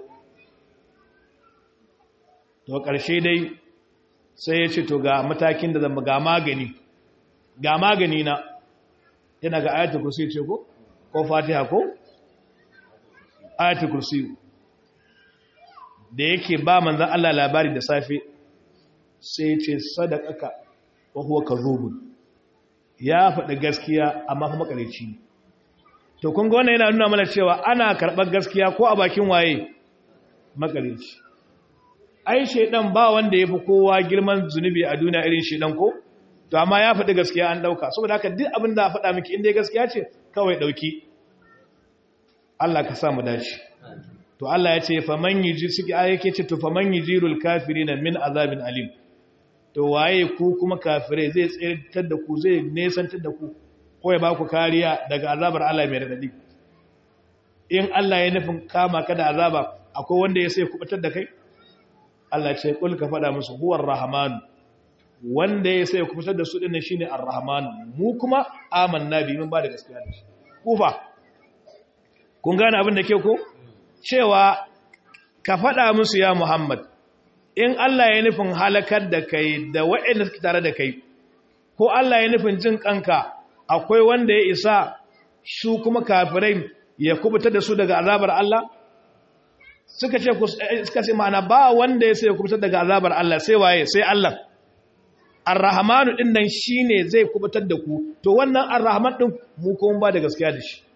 to ƙarshe dai sai ya ce to ga matakin da zama ga magani ga magani na yana ga ayatul kursi ce ko ko fatiha ko ayatul kursi da yake ba manzan Allah labari da safe sai ce sadakaka wa huwa kadhubun ya faɗi gaskiya amma kuma makareci to kun ga wannan yana nuna mana cewa ana karɓar gaskiya ko a bakin waye makareci ai shedan ba wanda yafi kowa girman zunubi a duniya irin shedan ko to amma ya faɗi gaskiya an dauka saboda haka duk abin da faɗa miki inda gaskiya ce kawai dauki Allah ka sa mu dace to Allah ya ce faman yiji suke ayyake ce to faman yijirul kafirina min azabin alim to waye ku kuma kafire zai tsirtar da ku zai nesantar da ku ko ya ba ku kariya daga azabar Allah mai radadi in Allah ya nufin kama ka da azaba akwai wanda ya sai kubutar da kai Allah ce kul ka faɗa musu huwar rahman wanda ya sai kubutar da su dinnan shine ar-rahman mu kuma amanna bi mun ba da gaskiya da shi kufa kun gane abin da ke ko cewa ka faɗa musu ya Muhammad in Allah ya nufin halakar da kai da waɗanda suke tare da kai ko Allah ya nufin jin kanka akwai wanda ya isa su kuma kafirai ya kubutar da su daga azabar Allah suka ce suka ce ma'ana ba wanda ya sai kubutar daga azabar Allah sai waye sai Allah Ar-Rahmanu din nan shine zai kubutar da ku to wannan Ar-Rahman din mu kuma ba da gaskiya da shi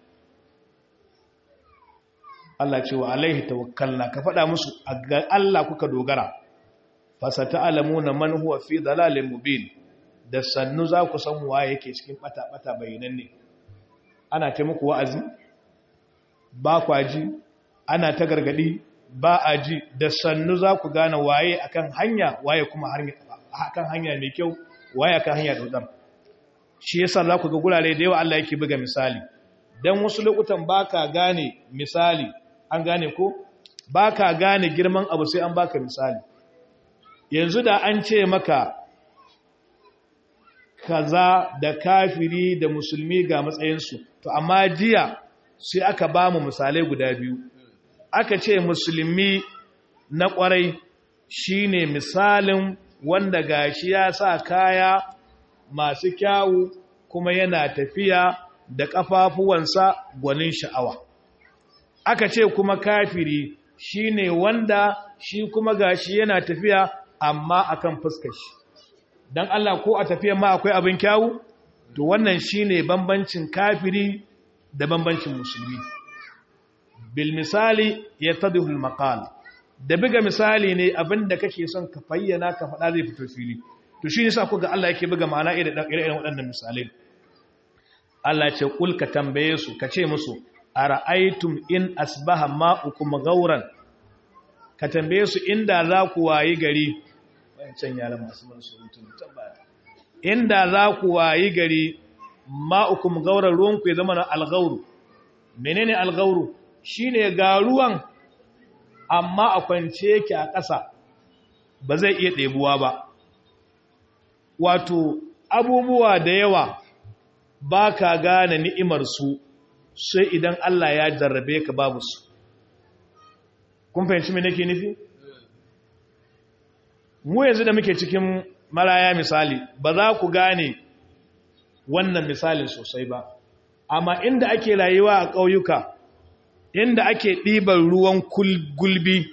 Allah ce wa alaihi tawakkalna ka faɗa musu ga Allah kuka dogara fasata alamuna man huwa fi dalalin mubin da sannu za ku san waye yake cikin bata bata bayananne ana ta muku wa'azi ba kwa ji ana ta gargadi ba a ji da sannu za ku gane waye akan hanya waye kuma kan hanya mai kyau waye kan hanya dodar shi yasa za ku ga gurare da yawa Allah yake buga misali dan wasu lokutan baka gane misali an gane ko baka gane girman abu sai an baka misali yanzu da an ce maka kaza da kafiri da musulmi ga matsayinsu to amma jiya sai aka ba mu misalai guda biyu aka ce musulmi na kwarai shine misalin wanda gashi ya sa kaya masu kyawu kuma yana tafiya da ƙafafuwansa gwanin sha'awa aka ce kuma kafiri shine wanda shi kuma gashi yana tafiya amma akan fuskar shi dan Allah ko a tafiya ma akwai abin kyawu to wannan shine bambancin kafiri da bambancin musulmi bil misali yatadihu al maqal da biga misali ne abinda kake son ka fayyana ka faɗa zai fito fili to shi yasa kuga Allah yake buga ma'ana irin irin waɗannan misalai Allah ce kul ka tambaye su ka ce musu ara'aytum in asbaha ma'ukum ghauran ka tambaye su inda za ku wayi gari wancan yara masu man surutun tambaya inda za ku wayi gari ma'ukum ghauran ruwan ku ya zama na alghauru menene alghauru shine ga ruwan amma a kwance yake a ƙasa ba zai iya ɗebuwa ba wato abubuwa da yawa ba ka gane ni'imarsu sai idan Allah ya jarrabe ka babu su kun fahimci mai nake nufi? mu yanzu da muke cikin maraya misali ba za ku gane wannan misalin sosai ba amma inda ake rayuwa a ƙauyuka inda ake ɗiban ruwan gulbi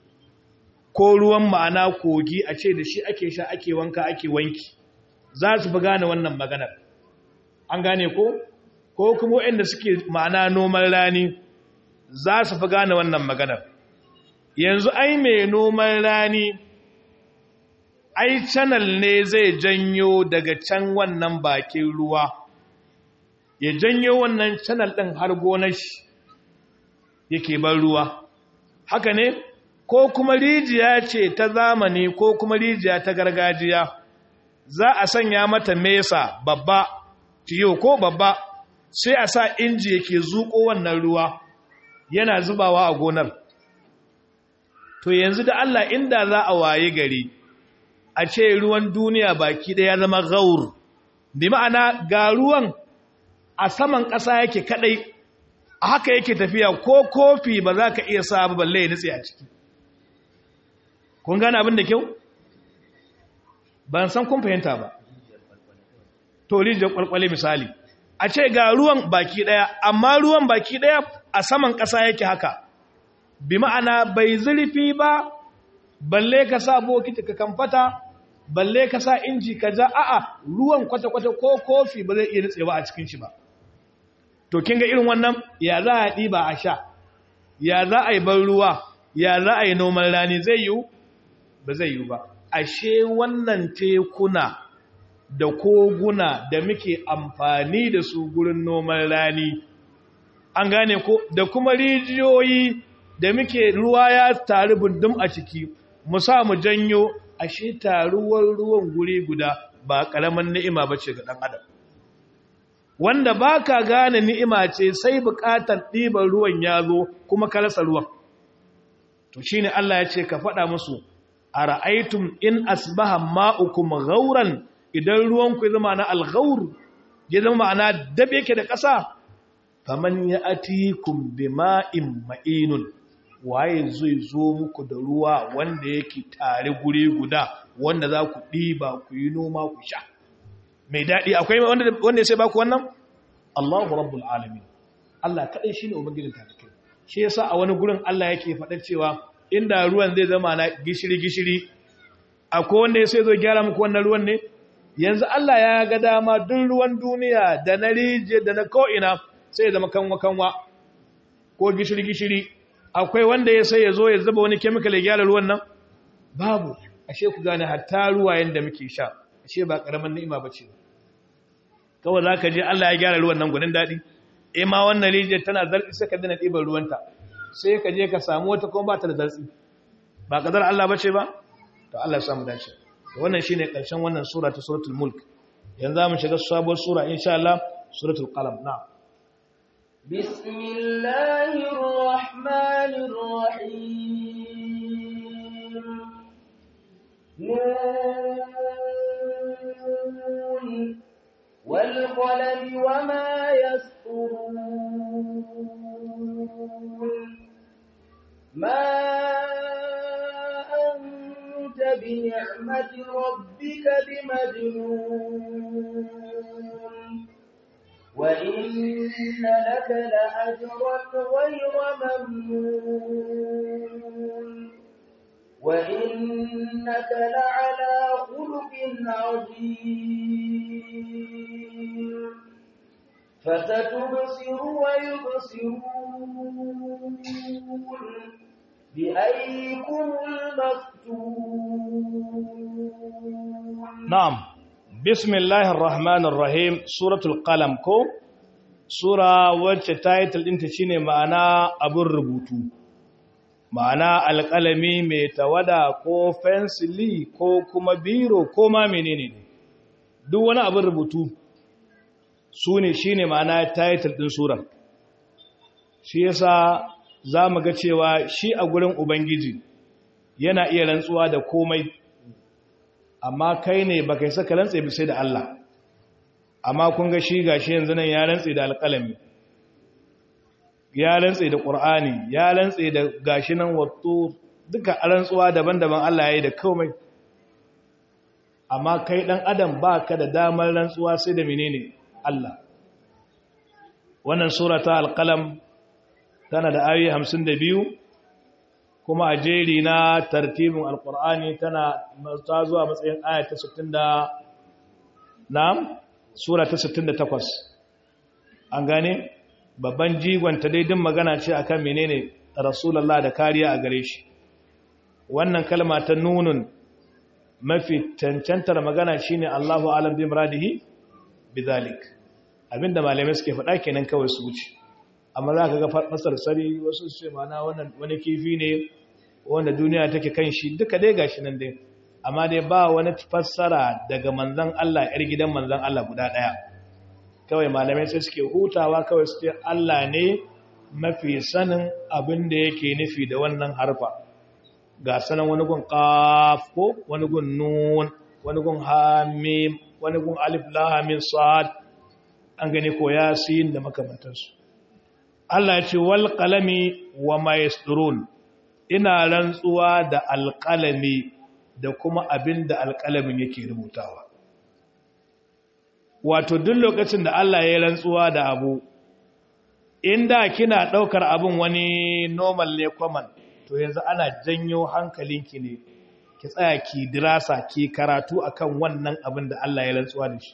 ko ruwan ma'ana kogi a ce da shi ake sha ake wanka ake wanki za su fi gane wannan maganar an gane ko ko kuma waɗanda suke ma'ana noman rani za su fi gane wannan maganar yanzu ai mai noman rani ai canal ne zai janyo daga can wannan bakin ruwa ya janyo wannan canal ɗin har gonar shi yake ban ruwa haka ne ko kuma rijiya ce ta zamani ko kuma rijiya ta gargajiya za a sanya mata mesa babba tiyo ko babba sai a sa inji yake zuƙo wannan ruwa yana zubawa a gonar to yanzu da Allah inda za a waye gari a ce ruwan duniya baki ɗaya zama gaur bi ma'ana ga ruwan a saman ƙasa yake kaɗai a haka yake tafiya ko kofi ba za ka iya sa balle ya nutse a ciki kun gane abin da kyau ban san kun fahimta ba to rijiyar kwalkwale misali a ce ga ruwan baki daya amma ruwan baki daya a saman ƙasa yake haka bi ma'ana bai zurfi ba balle ka sa bokiti ka kamfata balle ka sa inji ka ja a'a ruwan kwata-kwata ko kofi ba zai iya nutsewa a cikin shi ba to kin ga irin wannan ya za a ɗiba a sha ya za a yi ban ruwa ya za a yi noman rani zai yiwu ba zai yiwu ba ashe wannan tekuna da koguna da muke amfani da su gurin noman rani an gane ko da kuma rijiyoyi da muke ruwa ya taru bundum a ciki mu sa mu janyo ashe taruwar ruwan guri guda ba karaman ni'ima bace ga dan adam wanda baka gane ni'ima ce sai bukatar ɗiban ruwan ya zo kuma ka rasa ruwan to shine Allah ya ce ka faɗa musu ara'aytum in asbaha ma'ukum ghauran idan ruwan ku zama na al-ghaur ya zama ma'ana dabe yake da ƙasa faman ya'tikum bima'in ma'inun waye zai zo muku da ruwa wanda yake tare guri guda wanda za ku ɗiba ku yi noma ku sha mai daɗi akwai wanda ya sai baku wannan Allahu rabbul alamin Allah kaɗai shi ne ubangijin talikai shi yasa a wani gurin Allah yake faɗar cewa inda ruwan zai zama na gishiri-gishiri akwai wanda ya sai zo gyara muku wannan ruwan ne yanzu Allah ya ga dama duk ruwan duniya da na rijiya da na ko'ina sai ya zama kanwa-kanwa ko gishiri-gishiri akwai wanda ya sai ya zo ya zuba wani kemikal ya gyara ruwan nan babu ashe ku gane hatta ruwayen da muke sha ashe ba karamin ni'ima bace kawai zaka je Allah ya gyara ruwan nan gudun dadi eh ma wannan rijiyar tana zartsi sai ka dina ɗiban ruwanta sai ka je ka samu wata kuma ba ta da zartsi ba kadar Allah bace ba to Allah ya samu dace wannan shine karshen wannan sura ta suratul mulk yanzu mu shiga sabuwar sura insha Allah suratul qalam na'am بسم الله الرحمن الرحيم نون والقلم وما يسطرون ما أنت بنعمة ربك بمجنون وإن لك لأجرا غير ممنون وإنك لعلى خلق عظيم فستبصر ويبصرون بأيكم المفتون نعم بسم الله الرحمن الرحيم سورة القلم كو سورة wacce title ɗinta shine ma'ana abin rubutu ma'ana alƙalami mai tawada ko fensili ko kuma biro ko ma menene ne duk wani abin rubutu su ne shine ma'ana title ɗin surar shi yasa za mu ga cewa shi a gurin ubangiji yana iya rantsuwa da komai amma kai ne ba kai saka rantse bi sai da Allah amma kun ga shi gashi yanzu nan ya rantse da alƙalami ya rantse da ƙur'ani ya rantse da gashi nan wato duka rantsuwa daban-daban Allah ya yi da komai amma kai ɗan adam ba ka da damar rantsuwa sai da menene Allah wannan sura ta alƙalam tana da ayoyi hamsin da biyu kuma a jeri na tartibin alkur'ani tana ta zuwa matsayin aya ta 60 da na sura ta 68 an gane babban jigonta daidin magana ce akan menene rasulullah da kariya a gare shi wannan kalma ta nunun mafi cancantar magana shine Allahu alam bi muradihi bidhalik abinda malamai suke faɗa kenan kawai su wuce amma za ka ga fasar sari wasu ce mana wani kifi ne wanda duniya take kan shi duka dai gashi nan dai amma dai ba wani fassara daga manzan Allah yar gidan manzan Allah guda daya kawai malamai sai suke hutawa kawai su ce Allah ne mafi sanin abin da yake nufi da wannan harfa ga sanan wani gun qaf ko wani gun nun wani gun hamim wani gun alif lam mim sad an gani ko yasin da makamantansu Allah ya ce wal qalami wa ma yasturun ina rantsuwa da alqalami da kuma abin da alqalamin yake rubutawa wato duk lokacin da Allah ya rantsuwa da abu inda kina daukar abin wani normal ne common to yanzu ana janyo hankalinki ne ki tsaya ki dirasa ki karatu akan wannan abin da Allah ya rantsuwa da shi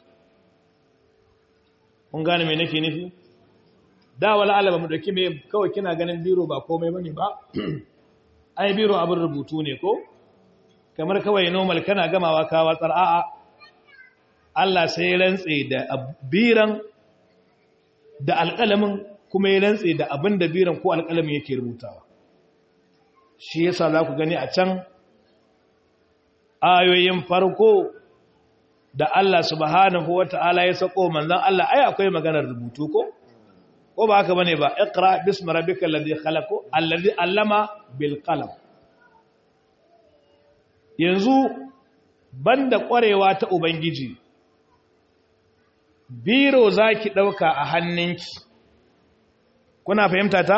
kun gane me nake nufi da wala alaba mu dauki me kawai kina ganin biro ba komai bane ba ai biro abin rubutu ne ko kamar kawai normal kana gamawa ka watsar a'a Allah sai ya rantse da biran da alƙalamin kuma ya rantse da abin da biran ko alƙalamin yake rubutawa shi yasa za ku gani a can ayoyin farko da Allah subhanahu wata'ala ya sako manzon Allah ai akwai maganar rubutu ko ko ba haka bane ba iqra bismi rabbikal ladhi khalaq alladhi allama bil qalam yanzu banda kwarewa ta ubangiji biro zaki dauka a hannunki kuna fahimta ta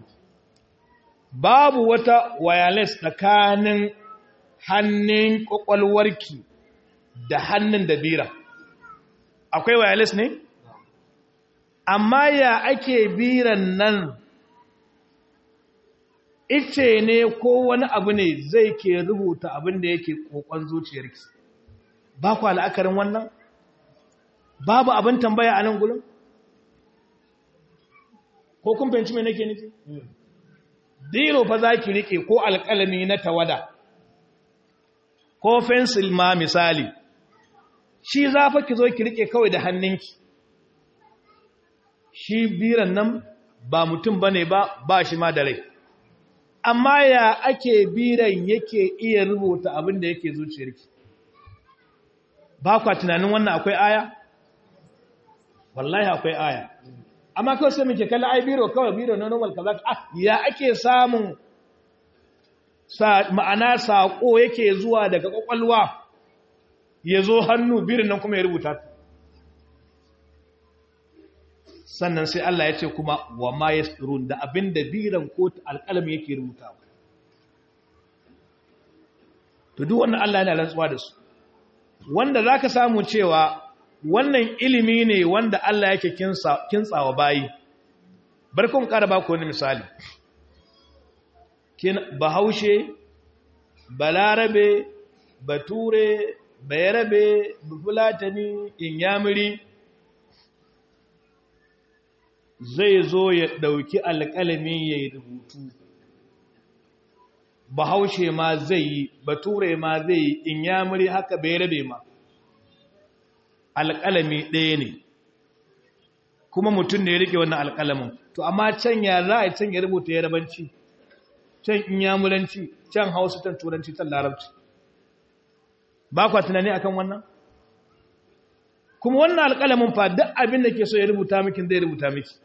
babu wata wireless tsakanin hannun kwakwalwarki da hannun da bira akwai wireless ne amma ya ake biran nan ice ne ko wani abu ne zai ke rubuta abin da yake kokon zuciyarki ba ku la'akarin wannan babu abin tambaya a nan gulun ko kun fahimci mai nake nufi diro fa za ki rike ko alƙalami na tawada ko fensil ma misali shi za fa ki zo ki rike kawai da hannunki shi biran nan ba mutum bane ba ba shi ma da rai amma ya ake biran yake iya rubuta abin da yake zuciyarki ba kwa tunanin wannan akwai aya wallahi akwai aya amma kawai sai muke kalli ai biro kawai biro na normal kaza ah ya ake samun sa ma'ana sako yake zuwa daga kwakwalwa ya zo hannu birin nan kuma ya rubuta sannan sai Allah ya ce kuma wa ma yasrun da abinda biran ko alƙalami yake rubutawa to duk wannan Allah yana rantsuwa da su wanda zaka samu cewa wannan ilimi ne wanda Allah yake kinsa kintsawa bayi barkun ƙara ba ku wani misali kin bahaushe balarabe bature bayarabe bufulatani inyamiri zai zo ya ɗauki alƙalami ya yi rubutu bahaushe ma zai yi bature ma zai yi inyamiri haka bayarabe ma alƙalami ɗaya ne kuma mutum ne ya rike wannan alƙalamin to amma can ya za a can ya rubuta yarabanci can inyamuranci can hausa can turanci can larabci ba kwa tunani akan wannan kuma wannan alƙalamin fa duk abin da ke so ya rubuta miki zai rubuta miki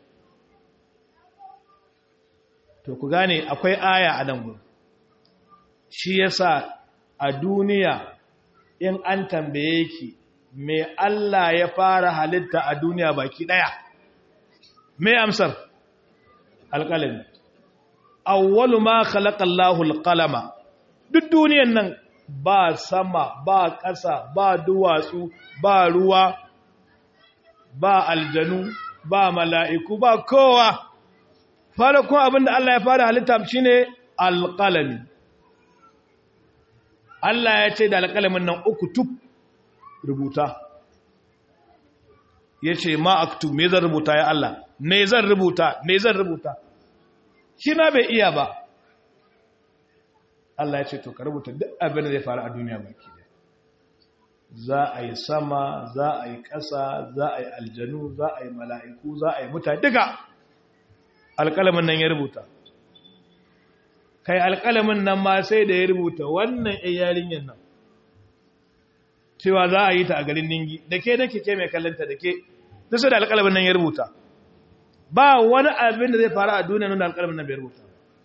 to ku gane akwai aya a nan gurin shi yasa a duniya in an tambaye ki me Allah ya fara halitta a duniya baki daya me amsar alƙalami awwalu ma khalaqa Allahu alqalama duk duniyan nan ba sama ba ƙasa ba duwatsu ba ruwa ba aljanu ba mala'iku ba kowa farkon abinda Allah ya fara halitta shine alqalami Allah ya ce da alƙalamin nan uku tuk rubuta ya ce ma aktu me zan rubuta ya Allah me zan rubuta me zan rubuta shi ma bai iya ba Allah ya ce to ka rubuta duk abin da zai faru a duniya baki da za a yi sama za a yi ƙasa za a yi aljanu za a yi mala'iku za a yi mutane duka alƙalamin nan ya rubuta kai alƙalamin nan ma sai da ya rubuta wannan yarinyar nan cewa za a yi ta a garin ningi da ke da ke mai kallanta da ke da da alƙalamin nan ya rubuta ba wani abin da zai faru a duniya nuna alƙalamin nan bai rubuta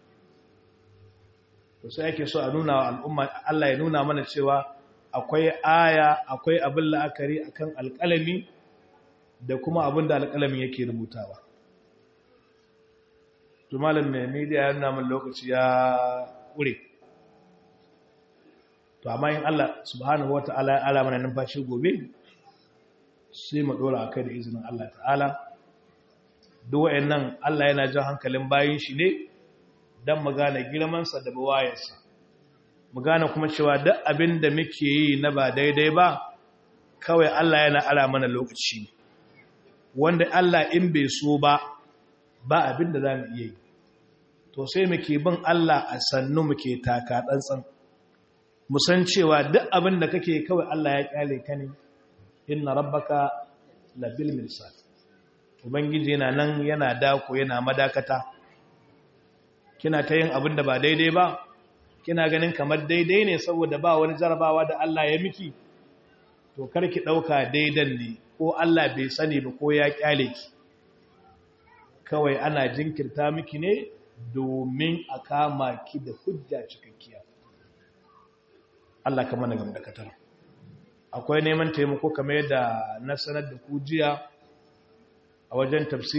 to sai ake so a nuna wa al'umma Allah ya nuna mana cewa akwai aya akwai abin la'akari akan alƙalami da kuma abin da alƙalamin yake rubutawa to malam mai media ya nuna min lokaci ya ƙure to amma in Allah subhanahu wata'ala ya ala mana numfashi gobe sai mu dora akai da izinin Allah ta'ala duk wayannan Allah yana jan hankalin bayin shi ne dan mu gane girman sa da bawayensa mu gane kuma cewa duk abin da muke yi na ba daidai ba kawai Allah yana ala mana lokaci wanda Allah in bai so ba ba abin da zamu iya yi to sai muke bin Allah a sannu muke taka tsantsan musan cewa duk abin da kake kawai Allah ya kyale ka ne inna rabbaka labil mirsad ubangiji yana nan yana dako yana madakata kina ta yin abin da ba daidai ba kina ganin kamar daidai ne saboda ba wani jarabawa da Allah ya miki to karki dauka daidan ne ko Allah bai sani ba ko ya kyale ki kawai ana jinkirta miki ne domin a kama ki da hujja cikakkiya Allah ka mana gam da katar akwai neman taimako kamar yadda na sanar da ku jiya a wajen tafsir